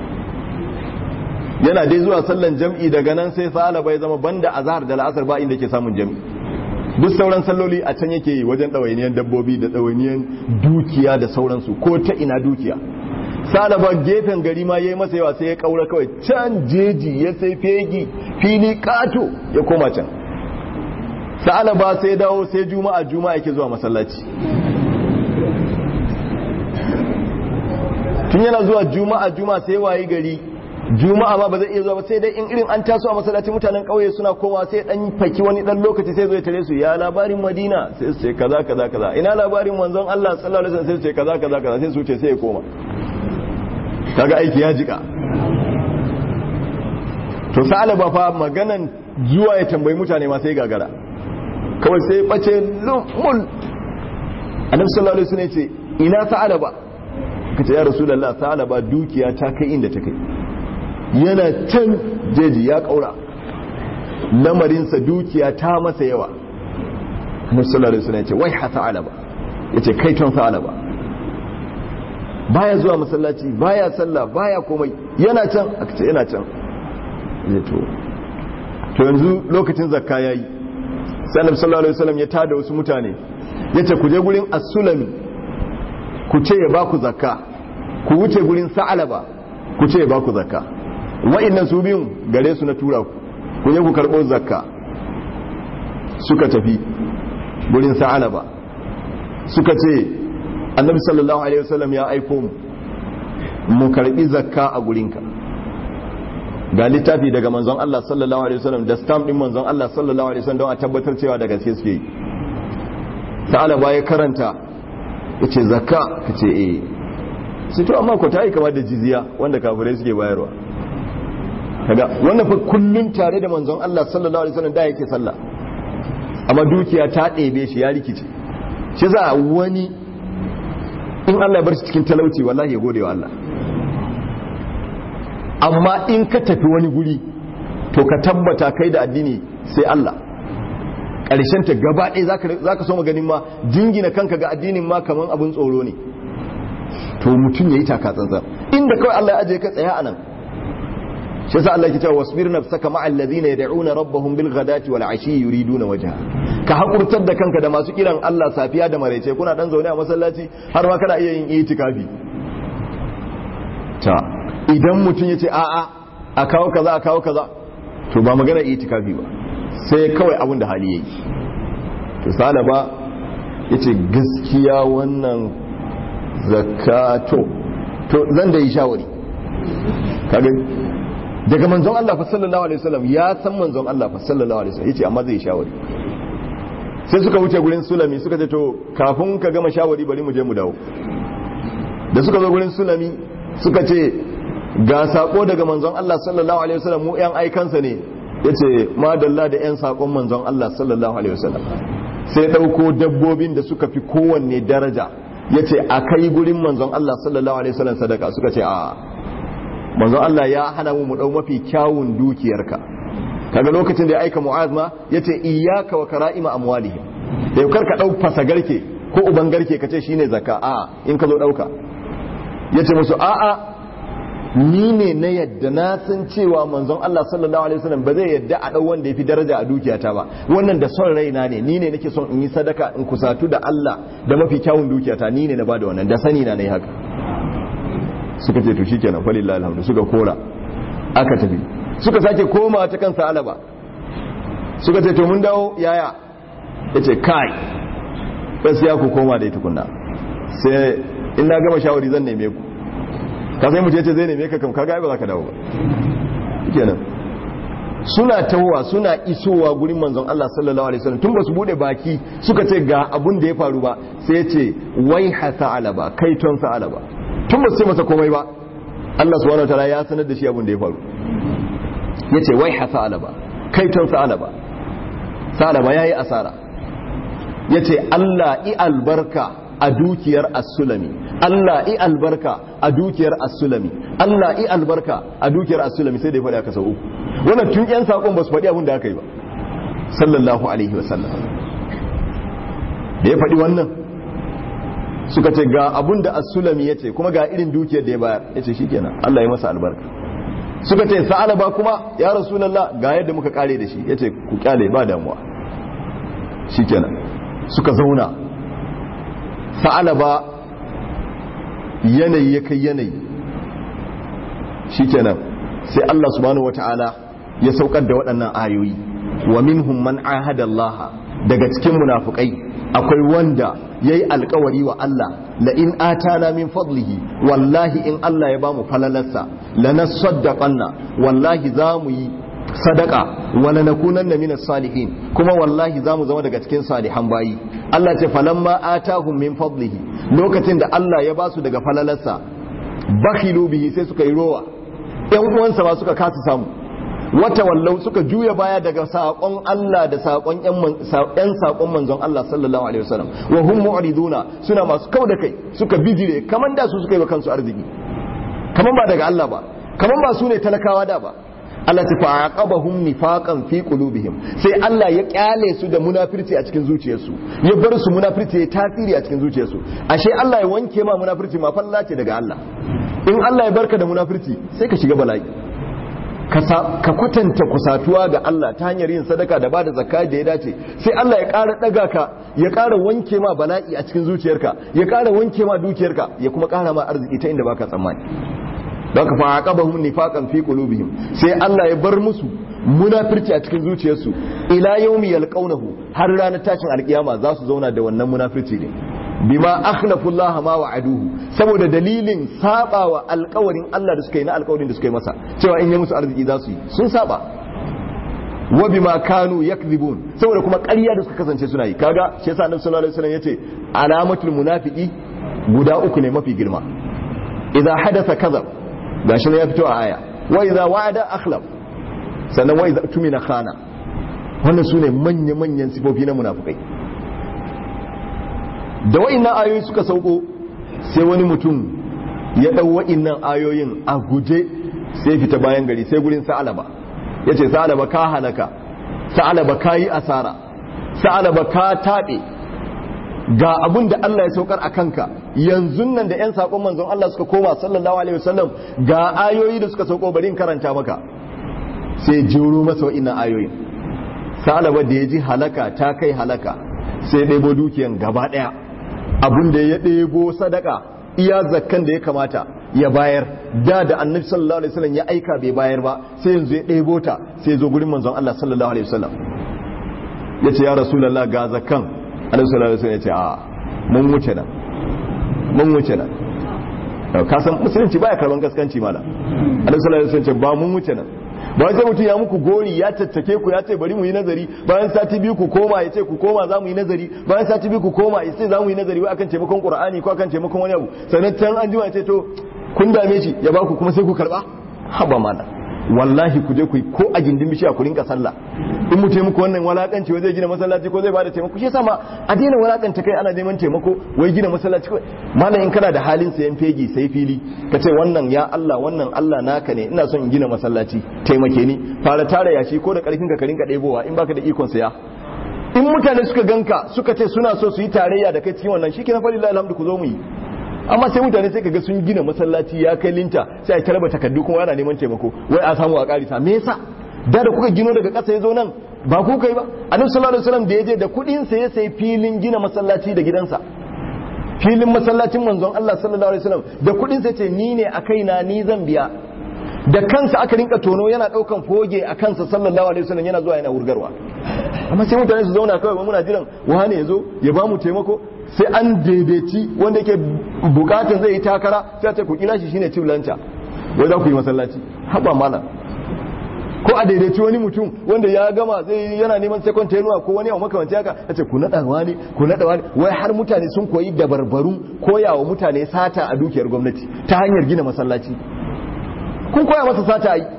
yana dai zuwa sallan jam'i daga nan sai salaba ya zama banda azhar da la'asar ba inda ke samun jam'i duk sauran salloli a can yake yi wajen ɗawainiyan dabbobi da ɗawainiyan dukiya da sauransu ko ta ina dukiya salaba gefen gari ma ya yi masa yawa sai ya ƙaura kawai can jeji ya sai fegi fili ƙato ya koma can salaba sai dawo sai juma'a juma'a yake zuwa masallaci tun yana zuwa juma'a juma'a sai wayi gari juma'a ma ba zai iya zuwa ba sai dai in irin an taso a masallaci mutanen kauye suna koma sai dan faki wani dan lokaci sai zo ya tare su ya labarin madina sai su ce kaza kaza kaza ina labarin manzon Allah sallallahu alaihi wasallam sai su ce kaza kaza kaza sai su ce sai ya koma kaga aiki ya jika to salaba fa maganan zuwa ya tambayi mutane ma sai gagara kawai sai bace lumul annabi sallallahu alaihi wasallam ya ce ina sa'alaba kace ya rasulullah sa'alaba dukiya ta kai inda ta kai yana can jeji ya kaura lamarinsa dukiya ta masa yawa musulari suna ce wai hata alaba ya ce kaiton sa alaba baya zuwa masallaci baya sallah baya komai yana can aka ce yana can ya to to yanzu lokacin zakka yayi sai annabi sallallahu alaihi wasallam ya tada wasu mutane yace ku je gurin as-sulami ku ce ya baku zakka ku wuce gurin sa'alaba ku ce ya baku zakka wa'annan su biyun gare su na tura ku ku je ku karbo zakka suka tafi gurin sa'alaba suka ce annabi sallallahu alaihi wasallam ya aiko mu mu karbi zakka a gurinka ga littafi daga manzon Allah sallallahu alaihi wasallam da stamp din manzon Allah sallallahu alaihi wasallam don a tabbatar cewa da gaske suke yi sa'alaba ya karanta yace zakka kace eh sai to amma ko ta yi kamar da jizya wanda kafirai suke bayarwa kaga wannan fa kullun tare da manzon Allah sallallahu alaihi wasallam da yake sallah amma dukiya ta ɗebe shi ya rikice shi za wani in Allah ya bar shi cikin talauci wallahi ya gode wa Allah amma in ka tafi wani guri to ka tabbata kai da addini sai Allah ƙarshen ta gaba ɗaya za ka so maganin ma jingina kanka ga addinin ma kamar abin tsoro ne to mutum ya yi taka tsantsan inda kawai Allah ya ajiye ka tsaya a nan shi sa Allah ke cewa wasbir nafsaka ma'al ladina yad'una rabbahum bil ghadati wal ashi yuriduna wajha ka hakurtar da kanka da masu kiran Allah safiya da maraice kuna dan zaune a masallaci har ma kana iya yin itikafi ta idan mutum yace a a a kawo kaza a kawo kaza to ba magana itikafi ba sai kawai abin da hali yayi to salaba yace gaskiya wannan zakato to zan da yi shawari kaga daga manzon Allah fa sallallahu alaihi wasallam ya san manzon Allah fa sallallahu alaihi wasallam yace amma zai shawari sai suka wuce gurin sulami suka ce to kafin ka gama shawari bari mu je mu dawo da suka zo gurin sulami suka ce ga sako daga manzon Allah sallallahu alaihi wasallam mu yan aikansa ne yace madalla da yan sakon manzon Allah sallallahu alaihi wasallam sai dauko dabbobin da suka fi kowanne daraja yace akai gurin manzon Allah sallallahu alaihi wasallam sadaka suka ce a manzon Allah ya hana mu mu dau mafi kyawun dukiyarka kaga lokacin da ya aika Mu'az ma yace iyyaka wa kara'ima amwalihim da yau karka dau fasagarke ko uban garke kace shine zakka a in ka zo dauka yace musu a a ni ne na yadda na san cewa manzon Allah sallallahu alaihi wasallam ba zai yadda a dau wanda yafi daraja a dukiyata ba wannan da son raina ne ni ne nake son in yi sadaka in kusatu da Allah da mafi kyawun dukiyata ni ne na bada wannan da sani na nayi haka suka ce to shikenan falillahi alhamdu suka kora aka tafi suka sake koma ta kansa alaba suka ce to mun dawo yaya yace kai bas ya ku koma da tukunna sai in na gama shawari zan neme ku ka sai mu ce zai neme ka kam kaga ba za ka dawo ba kenan suna tawowa suna isowa gurin manzon Allah sallallahu alaihi wasallam tun ba su bude baki suka ce ga abun da ya faru ba sai ya ce wai hasa alaba kai ton sa alaba tun ba su ce masa komai ba Allah subhanahu wataala ya sanar da shi abun da ya faru ya ce wai hasa alaba kai ton sa alaba sa alaba yayi asara ya ce Allah i albarka a dukiyar as-sulami Allah i albarka a dukiyar as-sulami Allah i albarka a dukiyar as-sulami sai da ya faɗi aka sau uku wannan tun yan sakon ba su faɗi abin da aka yi ba sallallahu alaihi wa sallam da ya faɗi wannan suka ce ga abin da as-sulami ya ce kuma ga irin dukiyar da ya bayar ya ce shikenan Allah ya masa albarka suka ce sa'alaba kuma ya rasulullah ga yadda muka kare da shi ya ce ku kyale ba damuwa shikenan suka zauna sa'alaba yanayi ya kai yanayi shikenan sai Allah subhanahu wata'ala ya saukar da waɗannan ayoyi wa minhum man ahada Allah daga cikin munafukai akwai wanda yayi alkawari wa Allah la in atana min fadlihi wallahi in Allah ya bamu falalarsa lanasaddaqanna wallahi zamu yi sadaka wala nakunanna minas salihin kuma wallahi zamu zama daga cikin salihan bayi Allah ce falamma atahum min fadlihi lokacin da Allah ya basu daga falalarsa bakhilu bihi sai suka yi rowa yan uwansa ba suka kasa samu wata wallau suka juya baya daga saƙon Allah da saƙon ƴan saƙon manzon Allah sallallahu alaihi wasallam wa hum mu'riduna suna masu kauda kai suka bijire kaman da su suka yi wa kansu arziki kaman ba daga Allah ba kaman ba su ne talakawa da ba Allah ta fa'aqabahum nifaqan fi qulubihim sai Allah ya kyale su da munafirci a cikin zuciyarsu ya bar su munafirci ya tasiri a cikin zuciyarsu ashe Allah ya wanke ma munafirci ma falla ce daga Allah in Allah ya barka da munafirci sai ka shiga bala'i ka kwatanta kusatuwa ga Allah ta hanyar yin sadaka da bada zakka da ya dace sai Allah ya ƙara ɗaga ka ya ƙara wanke ma bala'i a cikin zuciyarka ya ƙara wanke ma dukiyarka ya kuma ƙara ma arziki ta inda baka tsammani don ka fa'aqabahum nifaqan fi qulubihim sai Allah ya bar musu munafirci a cikin zuciyarsu ila yawmi yalqawnahu har ranar tashin alkiyama za su zauna da wannan munafirci ne bima akhlafu Allah ma wa'aduhu saboda dalilin sabawa alƙawarin Allah da suka yi na alƙawarin da suka yi masa cewa in ya musu arziki za su yi sun saba wa bima kanu yakdhibun saboda kuma ƙarya da suka kasance suna yi kaga shi yasa Annabi sallallahu alaihi wasallam yace alamatul munafiqi guda uku ne mafi girma idza hadatha kadhab gashi ne ya fito a aya wa idza wa'ada akhlaf sannan wa idza tumina khana wannan sune manya manyan sifofi na munafikai da wa'innan ayoyi suka sauko sai wani mutum ya ɗau wa'innan ayoyin a guje sai fita bayan gari sai gurin sa'alaba ya ce sa'alaba ka halaka sa'alaba ka yi asara sa'alaba ka taɓe ga abin da Allah ya saukar a kanka yanzu nan da 'yan saƙon manzon Allah suka koma sallallahu alaihi wasallam ga ayoyi da suka sauko bari in karanta maka sai jiro masa wa'innan ayoyin sa'alaba da ya ji halaka ta kai halaka sai ɗebo dukiyan gaba ɗaya abin da ya ɗebo sadaka iya zakkan da ya kamata ya bayar da da annabi sallallahu alaihi wasallam ya aika bai bayar ba sai yanzu ya ɗebo ta sai ya zo gurin manzon Allah sallallahu alaihi wasallam ya ce ya rasulullah ga zakkan annabi sallallahu alaihi wasallam ya ce a mun wuce nan mun wuce nan ka san musulunci baya karban gaskanci mala annabi sallallahu alaihi wasallam ya ce ba mun wuce nan ba sai mutum ya muku gori ya tattake ku ya ce bari mu yi nazari bayan sati biyu ku koma ya ce ku koma za mu yi nazari bayan sati biyu ku koma ya ce za mu yi nazari wai akan taimakon qur'ani ko akan taimakon wani abu sannan can an jima ya ce to kun dame shi ya ba ku kuma sai ku karba haba mana wallahi ku je ku ko a gindin bishiya ku rinka sallah in mu taimako wannan walakanci wai zai gina masallaci ko zai bada taimako shi yasa ma a daina walakanta kai ana neman taimako wai gina masallaci ko malam in kana da halin sayan fegi sai fili ka ce wannan ya Allah wannan Allah naka ne ina son in gina masallaci taimake ni fara tara yashi ko da karfin ka ka rinka ɗebowa in baka da ikon saya in mutane suka ganka suka ce suna so su yi tarayya da kai cikin wannan shikenan fa lillahi alhamdu ku zo mu yi amma sai mutane sai kaga sun gina masallaci ya kai linta sai a tarba takardu kuma ana neman taimako wai a samu a karisa me yasa da da kuka gino daga ƙasa ya zo nan ba ku kai ba annabi sallallahu alaihi wasallam da ya je da kuɗin sa ya sai filin gina masallaci da gidansa filin masallacin manzon Allah sallallahu alaihi wasallam da kuɗin sa ce ni ne a kaina ni zan biya da kansa aka rinka tono yana daukan foge a kansa sallallahu alaihi wasallam yana zuwa yana wurgarwa amma sai mutane su zauna kawai muna jiran wane ya zo ya ba mu taimako sai an daidaici wanda yake bukatun zai yi takara sai ce ku kila shi shine ciblanta wai za ku yi masallaci haba malam ko a daidaici wani mutum wanda ya gama zai yana neman second tenuwa ko wani abu makamanci haka ya ce ku naɗa wani ku naɗa wani wai har mutane sun koyi dabarbarun koyawa mutane sata a dukiyar gwamnati ta hanyar gina masallaci kun koya masa sata yi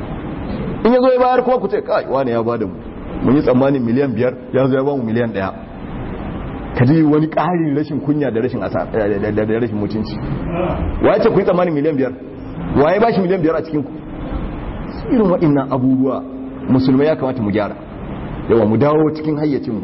in ya zo ya bayar kuma ku ce kai wani ya bada mu mun yi tsammanin miliyan biyar ya zo ya ba mu miliyan ɗaya ka ji wani ƙarin rashin kunya da rashin asa da rashin mutunci waye ce ku yi tsammanin miliyan biyar waye ba shi miliyan biyar a cikin ku irin waɗannan abubuwa musulmai ya kamata mu gyara yawa mu dawo cikin hayyacinmu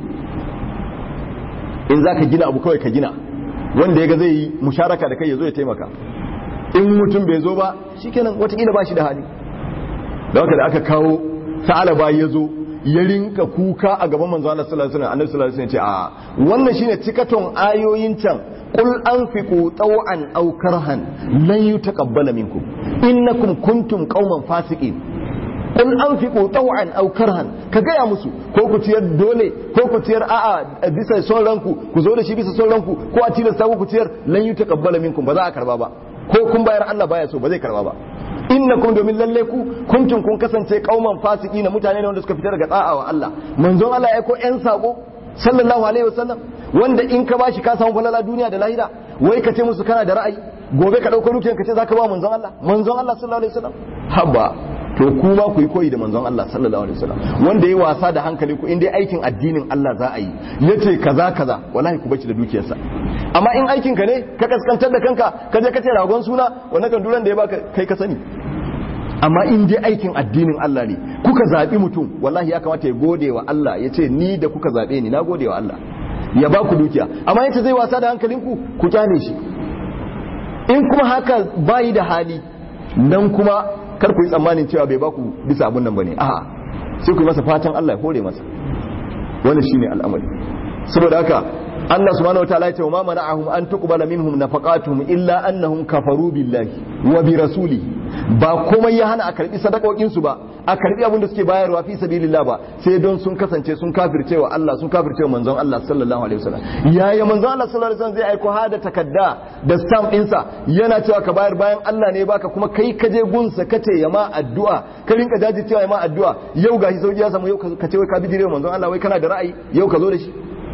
in za ka gina abu kawai ka gina wanda ya ga zai yi musharaka da kai ya zo ya taimaka in mutum bai zo ba shikenan watakila ba shi da hali da haka da aka kawo sa'alaba ya zo ya rinka kuka a gaban manzo Allah sallallahu alaihi wasallam annabi sallallahu alaihi wasallam ce a wannan shine cikaton ayoyin can qul anfiqu taw'an aw karhan lan yutaqabbala minkum innakum kuntum qauman fasiqin qul anfiqu taw'an aw karhan ka gaya musu ko ku ciyar dole ko ku ciyar a'a bisa son ranku ku zo da shi bisa son ranku ko a tilasta ku ciyar lan yutaqabbala minkum ba za a karba ba ko kun bayar Allah baya so ba zai karba ba innakum domin lalle ku kuntum kun kasance kauman fasiki na mutane ne wanda suka fita daga da'a wa Allah manzon Allah ya ko yan sako sallallahu alaihi wasallam wanda in ka bashi ka samu falala duniya da lahira wai ka ce musu kana da ra'ayi gobe ka dauko dukiyan ka ce zaka ba manzon Allah manzon Allah sallallahu alaihi wasallam haba to ku ma ku yi koyi da manzon Allah sallallahu alaihi wasallam wanda yayi wasa da hankali ku in dai aikin addinin Allah za a yi yace kaza kaza wallahi ku bace da dukiyarsa amma in aikin ka ne ka kaskantar da kanka ka je ka ce ragon suna wannan kan duran da ya baka kai ka sani amma in dai aikin addinin Allah ne kuka zaɓi mutum wallahi ya kamata ya gode wa Allah ya ce ni da kuka zaɓe ni na gode wa Allah ya ba ku dukiya amma yace zai wasa da hankalinku ku kyale shi in kuma haka bayi da hali nan kuma kar ku yi tsammanin cewa bai baku bisa abun nan bane a'a sai ku yi masa fatan Allah ya hore masa wannan shine al'amari saboda haka Allah subhanahu wataala ya ce ma mana'ahum an tuqbala minhum nafaqatuhum illa annahum kafaru billahi wa bi rasulihi ba komai ya hana a karbi sadakokin su ba a karbi abin da suke bayarwa fi sabilillah ba sai don sun kasance sun kafirce wa Allah sun kafirce wa manzon Allah sallallahu alaihi wasallam yaya manzon Allah sallallahu alaihi wasallam zai aiko hada takadda da stamp ɗinsa yana cewa ka bayar bayan Allah ne baka kuma kai ka je gunsa ka ce ya ma addu'a ka rinka daji cewa ya ma addu'a yau gashi sauki ya samu yau ka ce wai ka bijire manzon Allah wai kana da ra'ayi yau ka zo da shi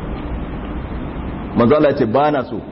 manzo Allah ya ce ba na so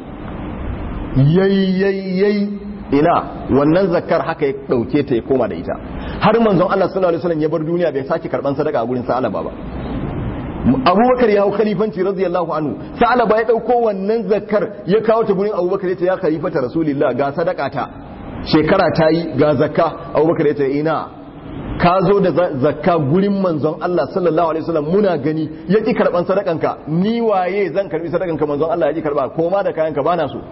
yayyayyay ina wannan zakar haka ya dauke ta ya koma da ita har manzon Allah sallallahu alaihi wasallam ya bar duniya bai sake karban sadaka a gurin Sa'alaba ba Abubakar ya hau khalifanci radiyallahu anhu Sa'alaba ya dauko wannan zakar ya kawo ta gurin Abubakar ya ce ya khalifata rasulillah ga sadaka ta shekara ta yi ga zakka Abubakar ya ce ina ka zo da zakka gurin manzon Allah sallallahu alaihi wasallam muna gani ya ki karban sadakanka ni waye zan karbi sadakanka manzon Allah ya ki karba koma da kayanka bana so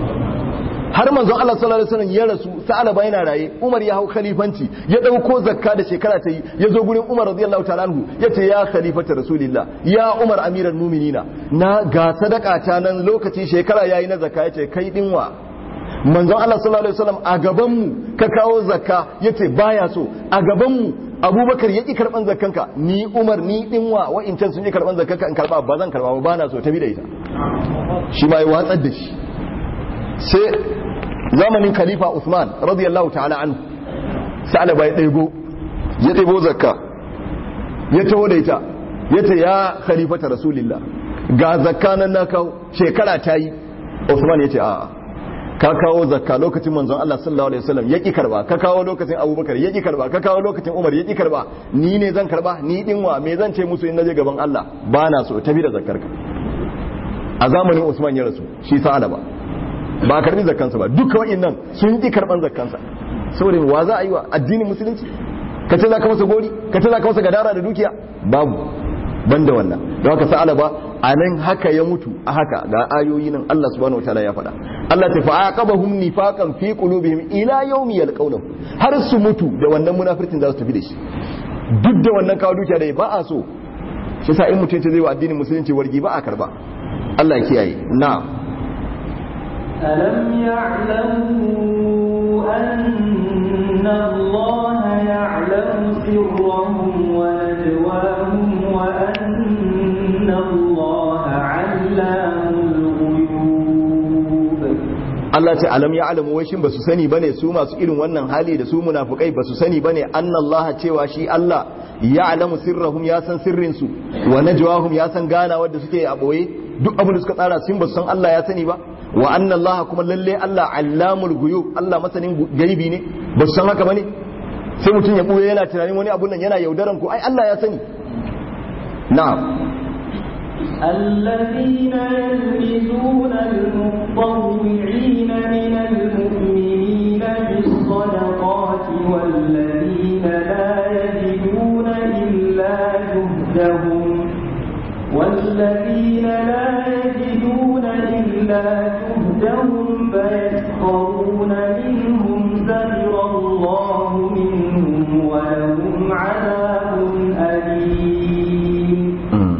har manzon Allah sallallahu alaihi wasallam ya rasu sa'alaba yana raye Umar ya hau khalifanci ya dauko zakka da shekara ta yi ya zo gurin Umar radiyallahu ta'ala anhu yace ya khalifata rasulillah ya Umar amiral mu'minina na ga sadaka ta nan lokaci shekara yayi na zakka yace kai dinwa manzon Allah sallallahu alaihi wasallam a gaban mu ka kawo zakka yace baya so a gaban mu Abubakar ya ki karban zakkanka ni Umar ni dinwa wa'incan sun yi karban zakkanka in karba ba zan karba ba bana so ta bi da ita shi ma ya watsar da shi sai zamanin khalifa Usman radiyallahu ta'ala anhu sa'alaba ya ɗaibo ya ɗaibo zakka ya taho da ita ya ta ya khalifata rasulillah ga zakka nan na kawo shekara ta yi Usman ya ce a'a ka kawo zakka lokacin manzon Allah sallallahu alaihi wasallam ya ki karba ka kawo lokacin Abubakar ya ki karba ka kawo lokacin Umar ya ki karba ni ne zan karba ni dinwa me zan ce musu in naje gaban Allah ba na so tafi da zakkarka a zamanin Usman ya rasu shi sa'alaba ba a karbi zakkansa ba duka wa'annan sun ki karban zakkansa saboda wa za a yi wa addinin musulunci ka ce za ka masa gori ka ce za ka masa gadara da dukiya babu banda wannan don haka sa'ala ba a nan haka ya mutu a haka ga ayoyi nan Allah subhanahu wataala ya faɗa Allah ta fa'aqabahum nifaqan fi qulubihim ila yawmi yalqawnahu har su mutu da wannan munafircin za su tafi da shi duk da wannan kawo dukiya da ba a so shi sa in mutum ce zai wa addinin musulunci wargi ba a karba Allah ya kiyaye na'am ألم يعلموا أن الله يعلم سرهم ونجواهم وأن الله علام الغيوب Allah ce alam ya alamu wai shin basu sani bane su masu irin wannan hali da su munafukai basu sani bane annallaha cewa shi Allah ya alamu sirrahum ya san sirrin su wa najwahum ya san gana wanda suke a boye duk abin da suka tsara sun basu san Allah ya sani ba wa anna Allah kuma lalle Allah allamul ghuyub Allah masanin gaibi ne ba su san haka bane sai mutum ya buye yana tunanin wani abun nan yana yaudaran ku ai Allah ya sani na'am الذين يلمزون المطوعين من المؤمنين بالصدقات والذين لا يجدون إلا جهدهم والذين لا يجدون إلا جهدهم فيسخرون منهم سخر الله منهم ولهم عذاب أليم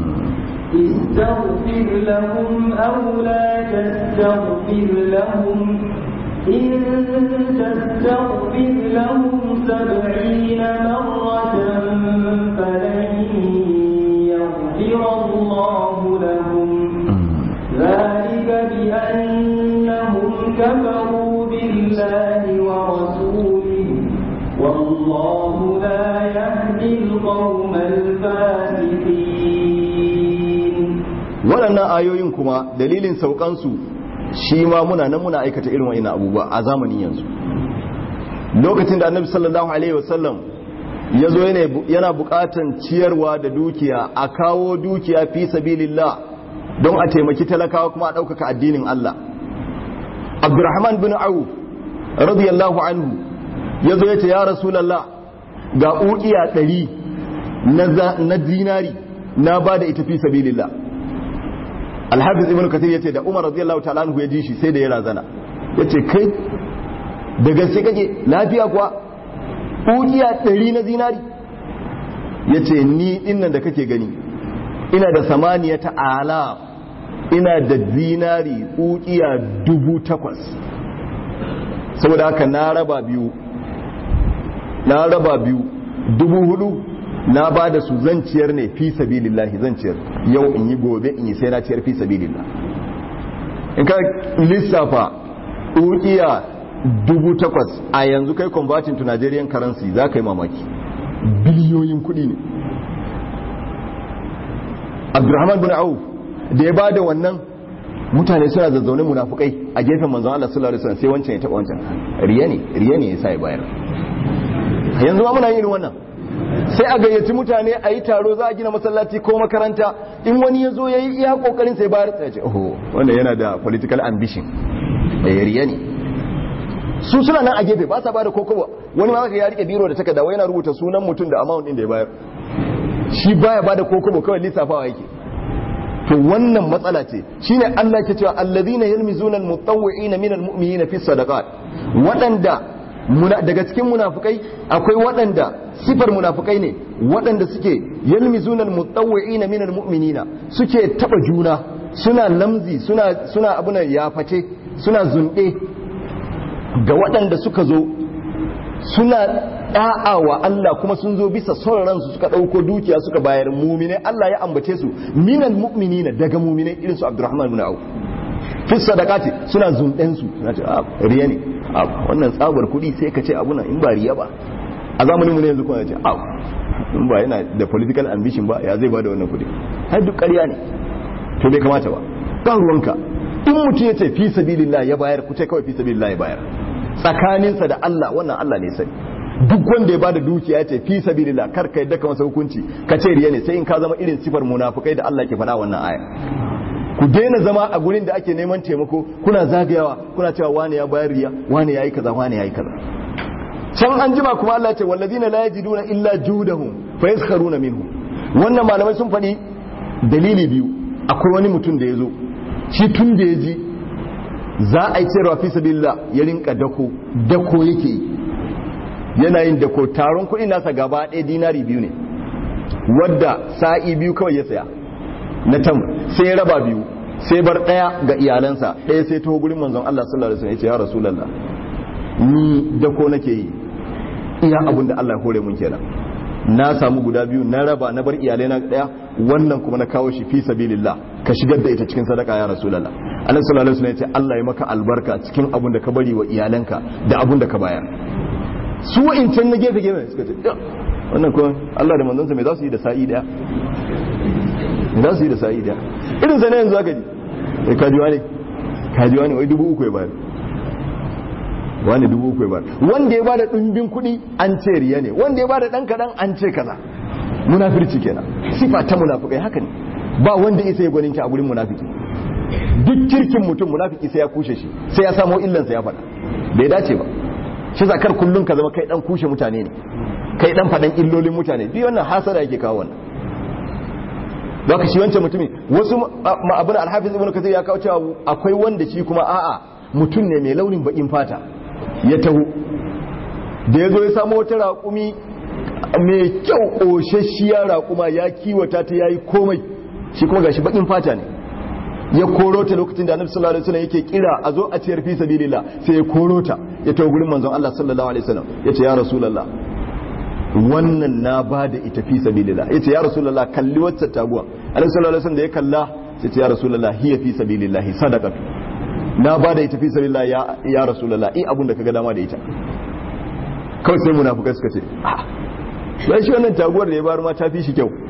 استغفر لهم أو لا تستغفر لهم إن تستغفر لهم سبعين مرة فلن يغفر الله لهم ذلك بأنهم كفروا بالله ورسوله والله لا يهدي القوم الفاسقين waɗannan ayoyin kuma dalilin saukansu shi ma muna nan muna aikata irin wa'ina abubuwa a zamanin yanzu lokacin da annabi sallallahu alaihi wasallam ya zo yana buƙatan ciyarwa da dukiya a kawo dukiya fi sabilillah don a taimaki talakawa kuma a ɗaukaka addinin Allah abdurrahman bin auf radiyallahu anhu ya zo ya ce ya rasulallah ga ukiya ɗari na zinari na ba da ita fi sabilillah alhafiz ibn kathir yace da umar radiyallahu ta'ala anhu ya ji shi sai da ya razana yace kai da gaske kake lafiya kuwa ukiya ɗari na zinari ya ce ni dinnan da kake gani ina da samaniya ta ala ina da zinari ukiya dubu takwas saboda haka na raba biyu na raba biyu dubu hudu na ba da su zan ciyar ne fi sabilillahi zan ciyar yau in yi gobe in yi sai na ciyar fi sabilillah in ka lissafa ukiya dubu takwas a yanzu kai converting to Nigerian currency za ka yi mamaki biliyoyin kudi ne abdurrahman bin auf da ya bada wannan mutane suna zazzaune munafukai a gefen manzon Allah sallallahu alaihi wasallam sai wancan ya taba wancan riya ne riya ne yasa ya bayar yanzu ma muna yin wannan sai a gayyaci mutane a yi taro za a gina masallaci ko makaranta in wani ya zo ya yi iya kokarin sai bayar sai ce oh wannan yana da political ambition eh riya ne su suna nan a gefe ba sa bada kokowa wani ma ya rike biro da takarda wai yana rubuta sunan mutum da amount din da ya bayar shi baya bada kokobo kawai lissafawa yake to wannan matsala ce shine Allah ke cewa allazina yalmizuna almutawwi'ina min almu'minina fi sadaqat wadanda daga cikin munafukai akwai waɗanda sifar munafukai ne waɗanda suke yalmizuna almutawwi'ina min almu'minina suke taba juna suna lamzi suna suna abuna yaface suna zunde ga waɗanda suka zo suna da'a wa Allah kuma sun zo bisa son ransu suka ɗauko dukiya suka bayar mumine Allah ya ambace su minal mu'minina daga mumine irin su Abdurrahman bin Auf fi sadaqati suna zunden su suna ce ah riya ne ah wannan tsabar kuɗi sai ka ce abuna in ba riya ba a zamanin mu ne yanzu kuma ce ah in ba yana da political ambition ba ya zai bada wannan kuɗi har duk ƙarya ne to bai kamata ba ba ruwanka in mutum ya ce fi sabilillah ya bayar ku ce kawai fi sabilillah ya bayar tsakaninsa da Allah wannan Allah ne sani duk wanda ya bada dukiya ce fi sabilillah kar ka yadda ka masa hukunci ka ce riya ne sai in ka zama irin sifar munafukai da Allah ke faɗa wannan aya ku daina zama a gurin da ake neman taimako kuna zagayawa kuna cewa wani ya bayar riya wani yayi kaza wani yayi kaza can an jima kuma Allah ce wallazina la yajiduna illa judahum fa yaskharuna minhu wannan malamai sun faɗi dalili biyu akwai wani mutum da ya zo shi tun da ya ji za a yi cewa fi sabilillah ya rinka dako dako yake yi yana yin dako taron kuɗi nasa gaba ɗaya dinari biyu ne wadda sa'i biyu kawai ya saya na tam sai ya raba biyu sai bar ɗaya ga iyalansa ɗaya sai taho gurin manzon Allah sallallahu alaihi wasallam ya ce ya rasulullah ni dako nake yi iya abin da Allah ya hore mun kenan na samu guda biyu na raba na bar iyalai na ɗaya wannan kuma na kawo shi fi sabilillah ka shigar da ita cikin sadaka ya rasulullah annabi sallallahu alaihi wasallam ya ce Allah ya maka albarka cikin abin da ka bari wa iyalanka da abin da ka bayar su wa'incan na gefe gefe suka ce wannan kuma Allah da manzansa mai za su yi da sa'i daya mai za su yi da sa'i daya irin zane yanzu aka ji sai kajiwa ne kajiwa ne wai dubu uku ya bayar wani dubu uku ya bayar wanda ya bada ɗumbin kuɗi an ce riya ne wanda ya bada ɗan kaɗan an ce kaza munafirci kenan sifa ta munafikai haka ne ba wanda isa ya gwaninki a gurin munafiki duk kirkin mutum munafiki sai ya kushe shi sai ya samo illansa ya faɗa bai dace ba shi zakar kullum ka zama kai dan kushe mutane ne kai dan fadan illolin mutane bi wannan hasara yake kawo wannan baka shi wancan mutumi wasu abin alhafiz ibnu kathir ya kawo cewa akwai wanda shi kuma a'a mutum ne mai launin bakin fata ya taho da yazo ya samu wata raƙumi mai kyau ƙoshashiya raƙuma ya kiwata ta yayi komai shi kuma gashi bakin fata ne ya koro ta lokacin da annabi sallallahu alaihi wasallam yake kira a zo a ciyar fi sabilillah sai ya koro ta ya tawo gurin manzon Allah sallallahu alaihi wasallam yace ya rasulullah wannan na bada ita fi sabilillah yace ya rasulullah kalli wacce taguwa annabi sallallahu alaihi wasallam da ya kalla sai ce ya rasulullah hiya fi sabilillah sadaqatu na bada ita fi sabilillah ya ya rasulullah i abun da kaga dama da ita kawai sai munafikai suka ce ah sai shi wannan taguwar da ya bar ma ta fi shi kyau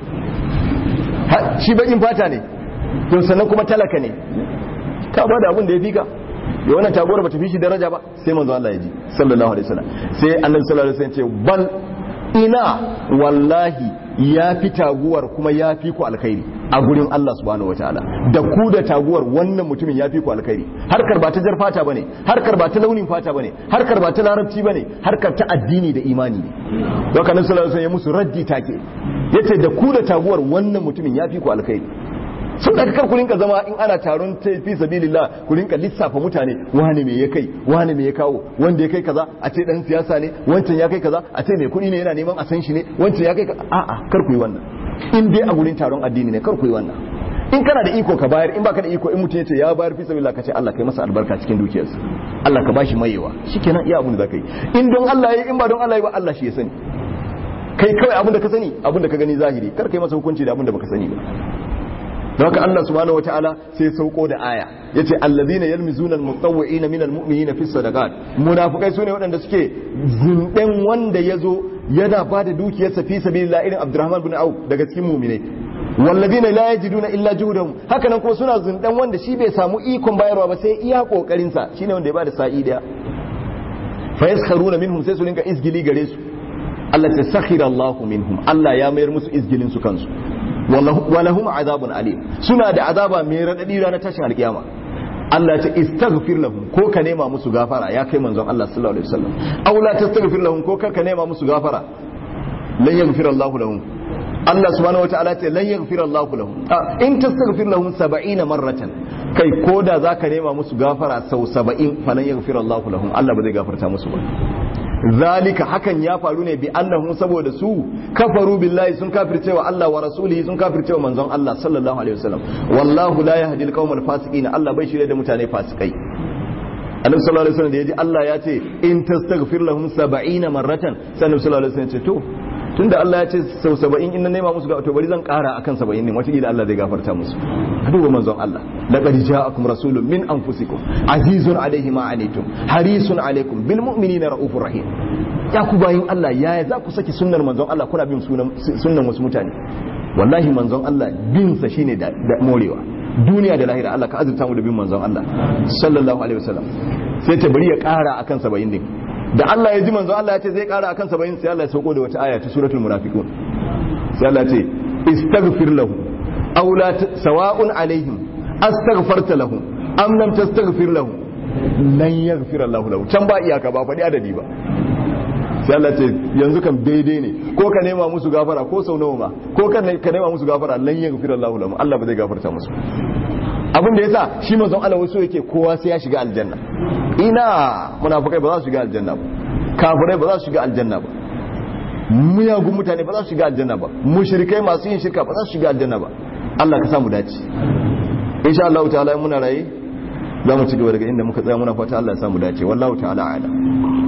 shi bakin fata ne to sannan kuma talaka ne ka ba da abin da ya fi ka da wannan taguwar ba ta fi shi daraja ba sai manzo Allah ya ji sallallahu alaihi wasallam sai annabi sallallahu alaihi wasallam ce bal ina wallahi ya fi taguwar kuma ya fi ku alkhairi a gurin Allah subhanahu wataala da ku da taguwar wannan mutumin ya fi ku alkhairi harkar ba ta jar fata bane harkar ba ta launin fata bane harkar ba ta larabci bane harkar ta addini da imani ne don haka annabi sallallahu alaihi wasallam ya musu raddi take yace da ku da taguwar wannan mutumin ya fi ku alkhairi sun da kar ku rinka zama in ana taron fi sabilillah ku rinka lissafa mutane wani me ya kai wani me ya kawo wanda ya kai kaza a ce dan siyasa ne wancan ya kai kaza a ce mai kuɗi ne yana neman a san shi ne wancan ya kai kaza a'a kar ku yi wannan in dai a gurin taron addini ne kar ku yi wannan in kana da iko ka bayar in baka da iko in mutum ya ce ya bayar fi sabilillah ka ce Allah kai masa albarka cikin dukiyarsa Allah ka bashi mayewa shikenan iya abin da zaka yi in don Allah yi in ba don Allah yi ba Allah shi ya sani kai kawai abin da ka sani abin da ka gani zahiri kar kai masa hukunci da abin da baka sani ba don haka Allah subhanahu wataala sai sauko da aya yace allazina yalmizuna almutawwi'ina min almu'minina fi sadaqat munafikai sune waɗanda suke zinden wanda yazo yana bada dukiyarsa fi sabilillah irin Abdurrahman bin Auf daga cikin mu'minai wallazina la yajiduna illa juhdahum haka nan kuma suna zindan wanda shi bai samu ikon bayarwa ba sai iya kokarin sa shine wanda ya bada sa'i daya fa yaskharuna minhum sai su rinka izgili gare su Allah ta sakhira Allahu minhum Allah ya mayar musu izgilin su kansu walahum azabun alim suna da azaba mai radadi ranar tashin alkiyama Allah ya ce istaghfir lahum ko ka nema musu gafara ya kai manzon Allah sallallahu alaihi wasallam aw la tastaghfir lahum ko ka nema musu gafara lan yaghfir Allahu lahum Allah subhanahu wataala ce lan yaghfir Allahu lahum in tastaghfir lahum 70 marratan kai ko da zaka nema musu gafara sau 70 falan yaghfir Allahu lahum Allah ba zai gafarta musu ba zalika hakan ya faru ne bi annahum saboda su kafaru billahi sun kafirce wa Allah wa rasulihi sun kafirce wa manzon Allah sallallahu alaihi wasallam wallahu la yahdi al fasiqin Allah bai shirye da mutane fasikai annabi sallallahu alaihi wasallam da yaji Allah ya ce in tastaghfir lahum 70 marratan sai annabi sallallahu alaihi wasallam ya ce to tunda Allah ya ce sau 70 in na nema musu to bari zan kara akan 70 ne wata Allah zai gafarta musu a duba manzon Allah laqad ja'akum rasulun min anfusikum azizun alaihi ma anitum harisun alaikum bil mu'minina raufur rahim ya ku bayin Allah yaya za ku saki sunnar manzon Allah kuna bin sunnan wasu mutane wallahi manzon Allah bin sa shine da morewa duniya da lahira Allah ka azurta mu da bin manzon Allah sallallahu alaihi wasallam sai ta bari ya kara akan 70 din da Allah ya ji manzon Allah ya ce zai kara akan 70 sai Allah ya sauko da wata aya ta suratul munafiqun sai Allah ya ce istaghfir lahu aw la sawa'un alaihim astaghfarta lahum am lam tastaghfir lahum lan yaghfir Allah lahu can ba iyaka ba faɗi adadi ba sai Allah ce yanzu kan daidai ne ko ka nema musu gafara ko sau nawa ma ko ka nema musu gafara lan yaghfir Allah lahum Allah ba zai gafarta musu abin da yasa shi manzon Allah wasu yake kowa sai ya shiga aljanna ina munafikai ba za su shiga aljanna ba kafirai ba za su shiga aljanna ba muyagun mutane ba za su shiga aljanna ba mushrikai masu yin shirka ba za su shiga aljanna ba Allah ka samu dace insha Allah ta'ala muna raye za mu ci gaba daga inda muka tsaya muna fata Allah ya samu dace wallahu ta'ala a'lam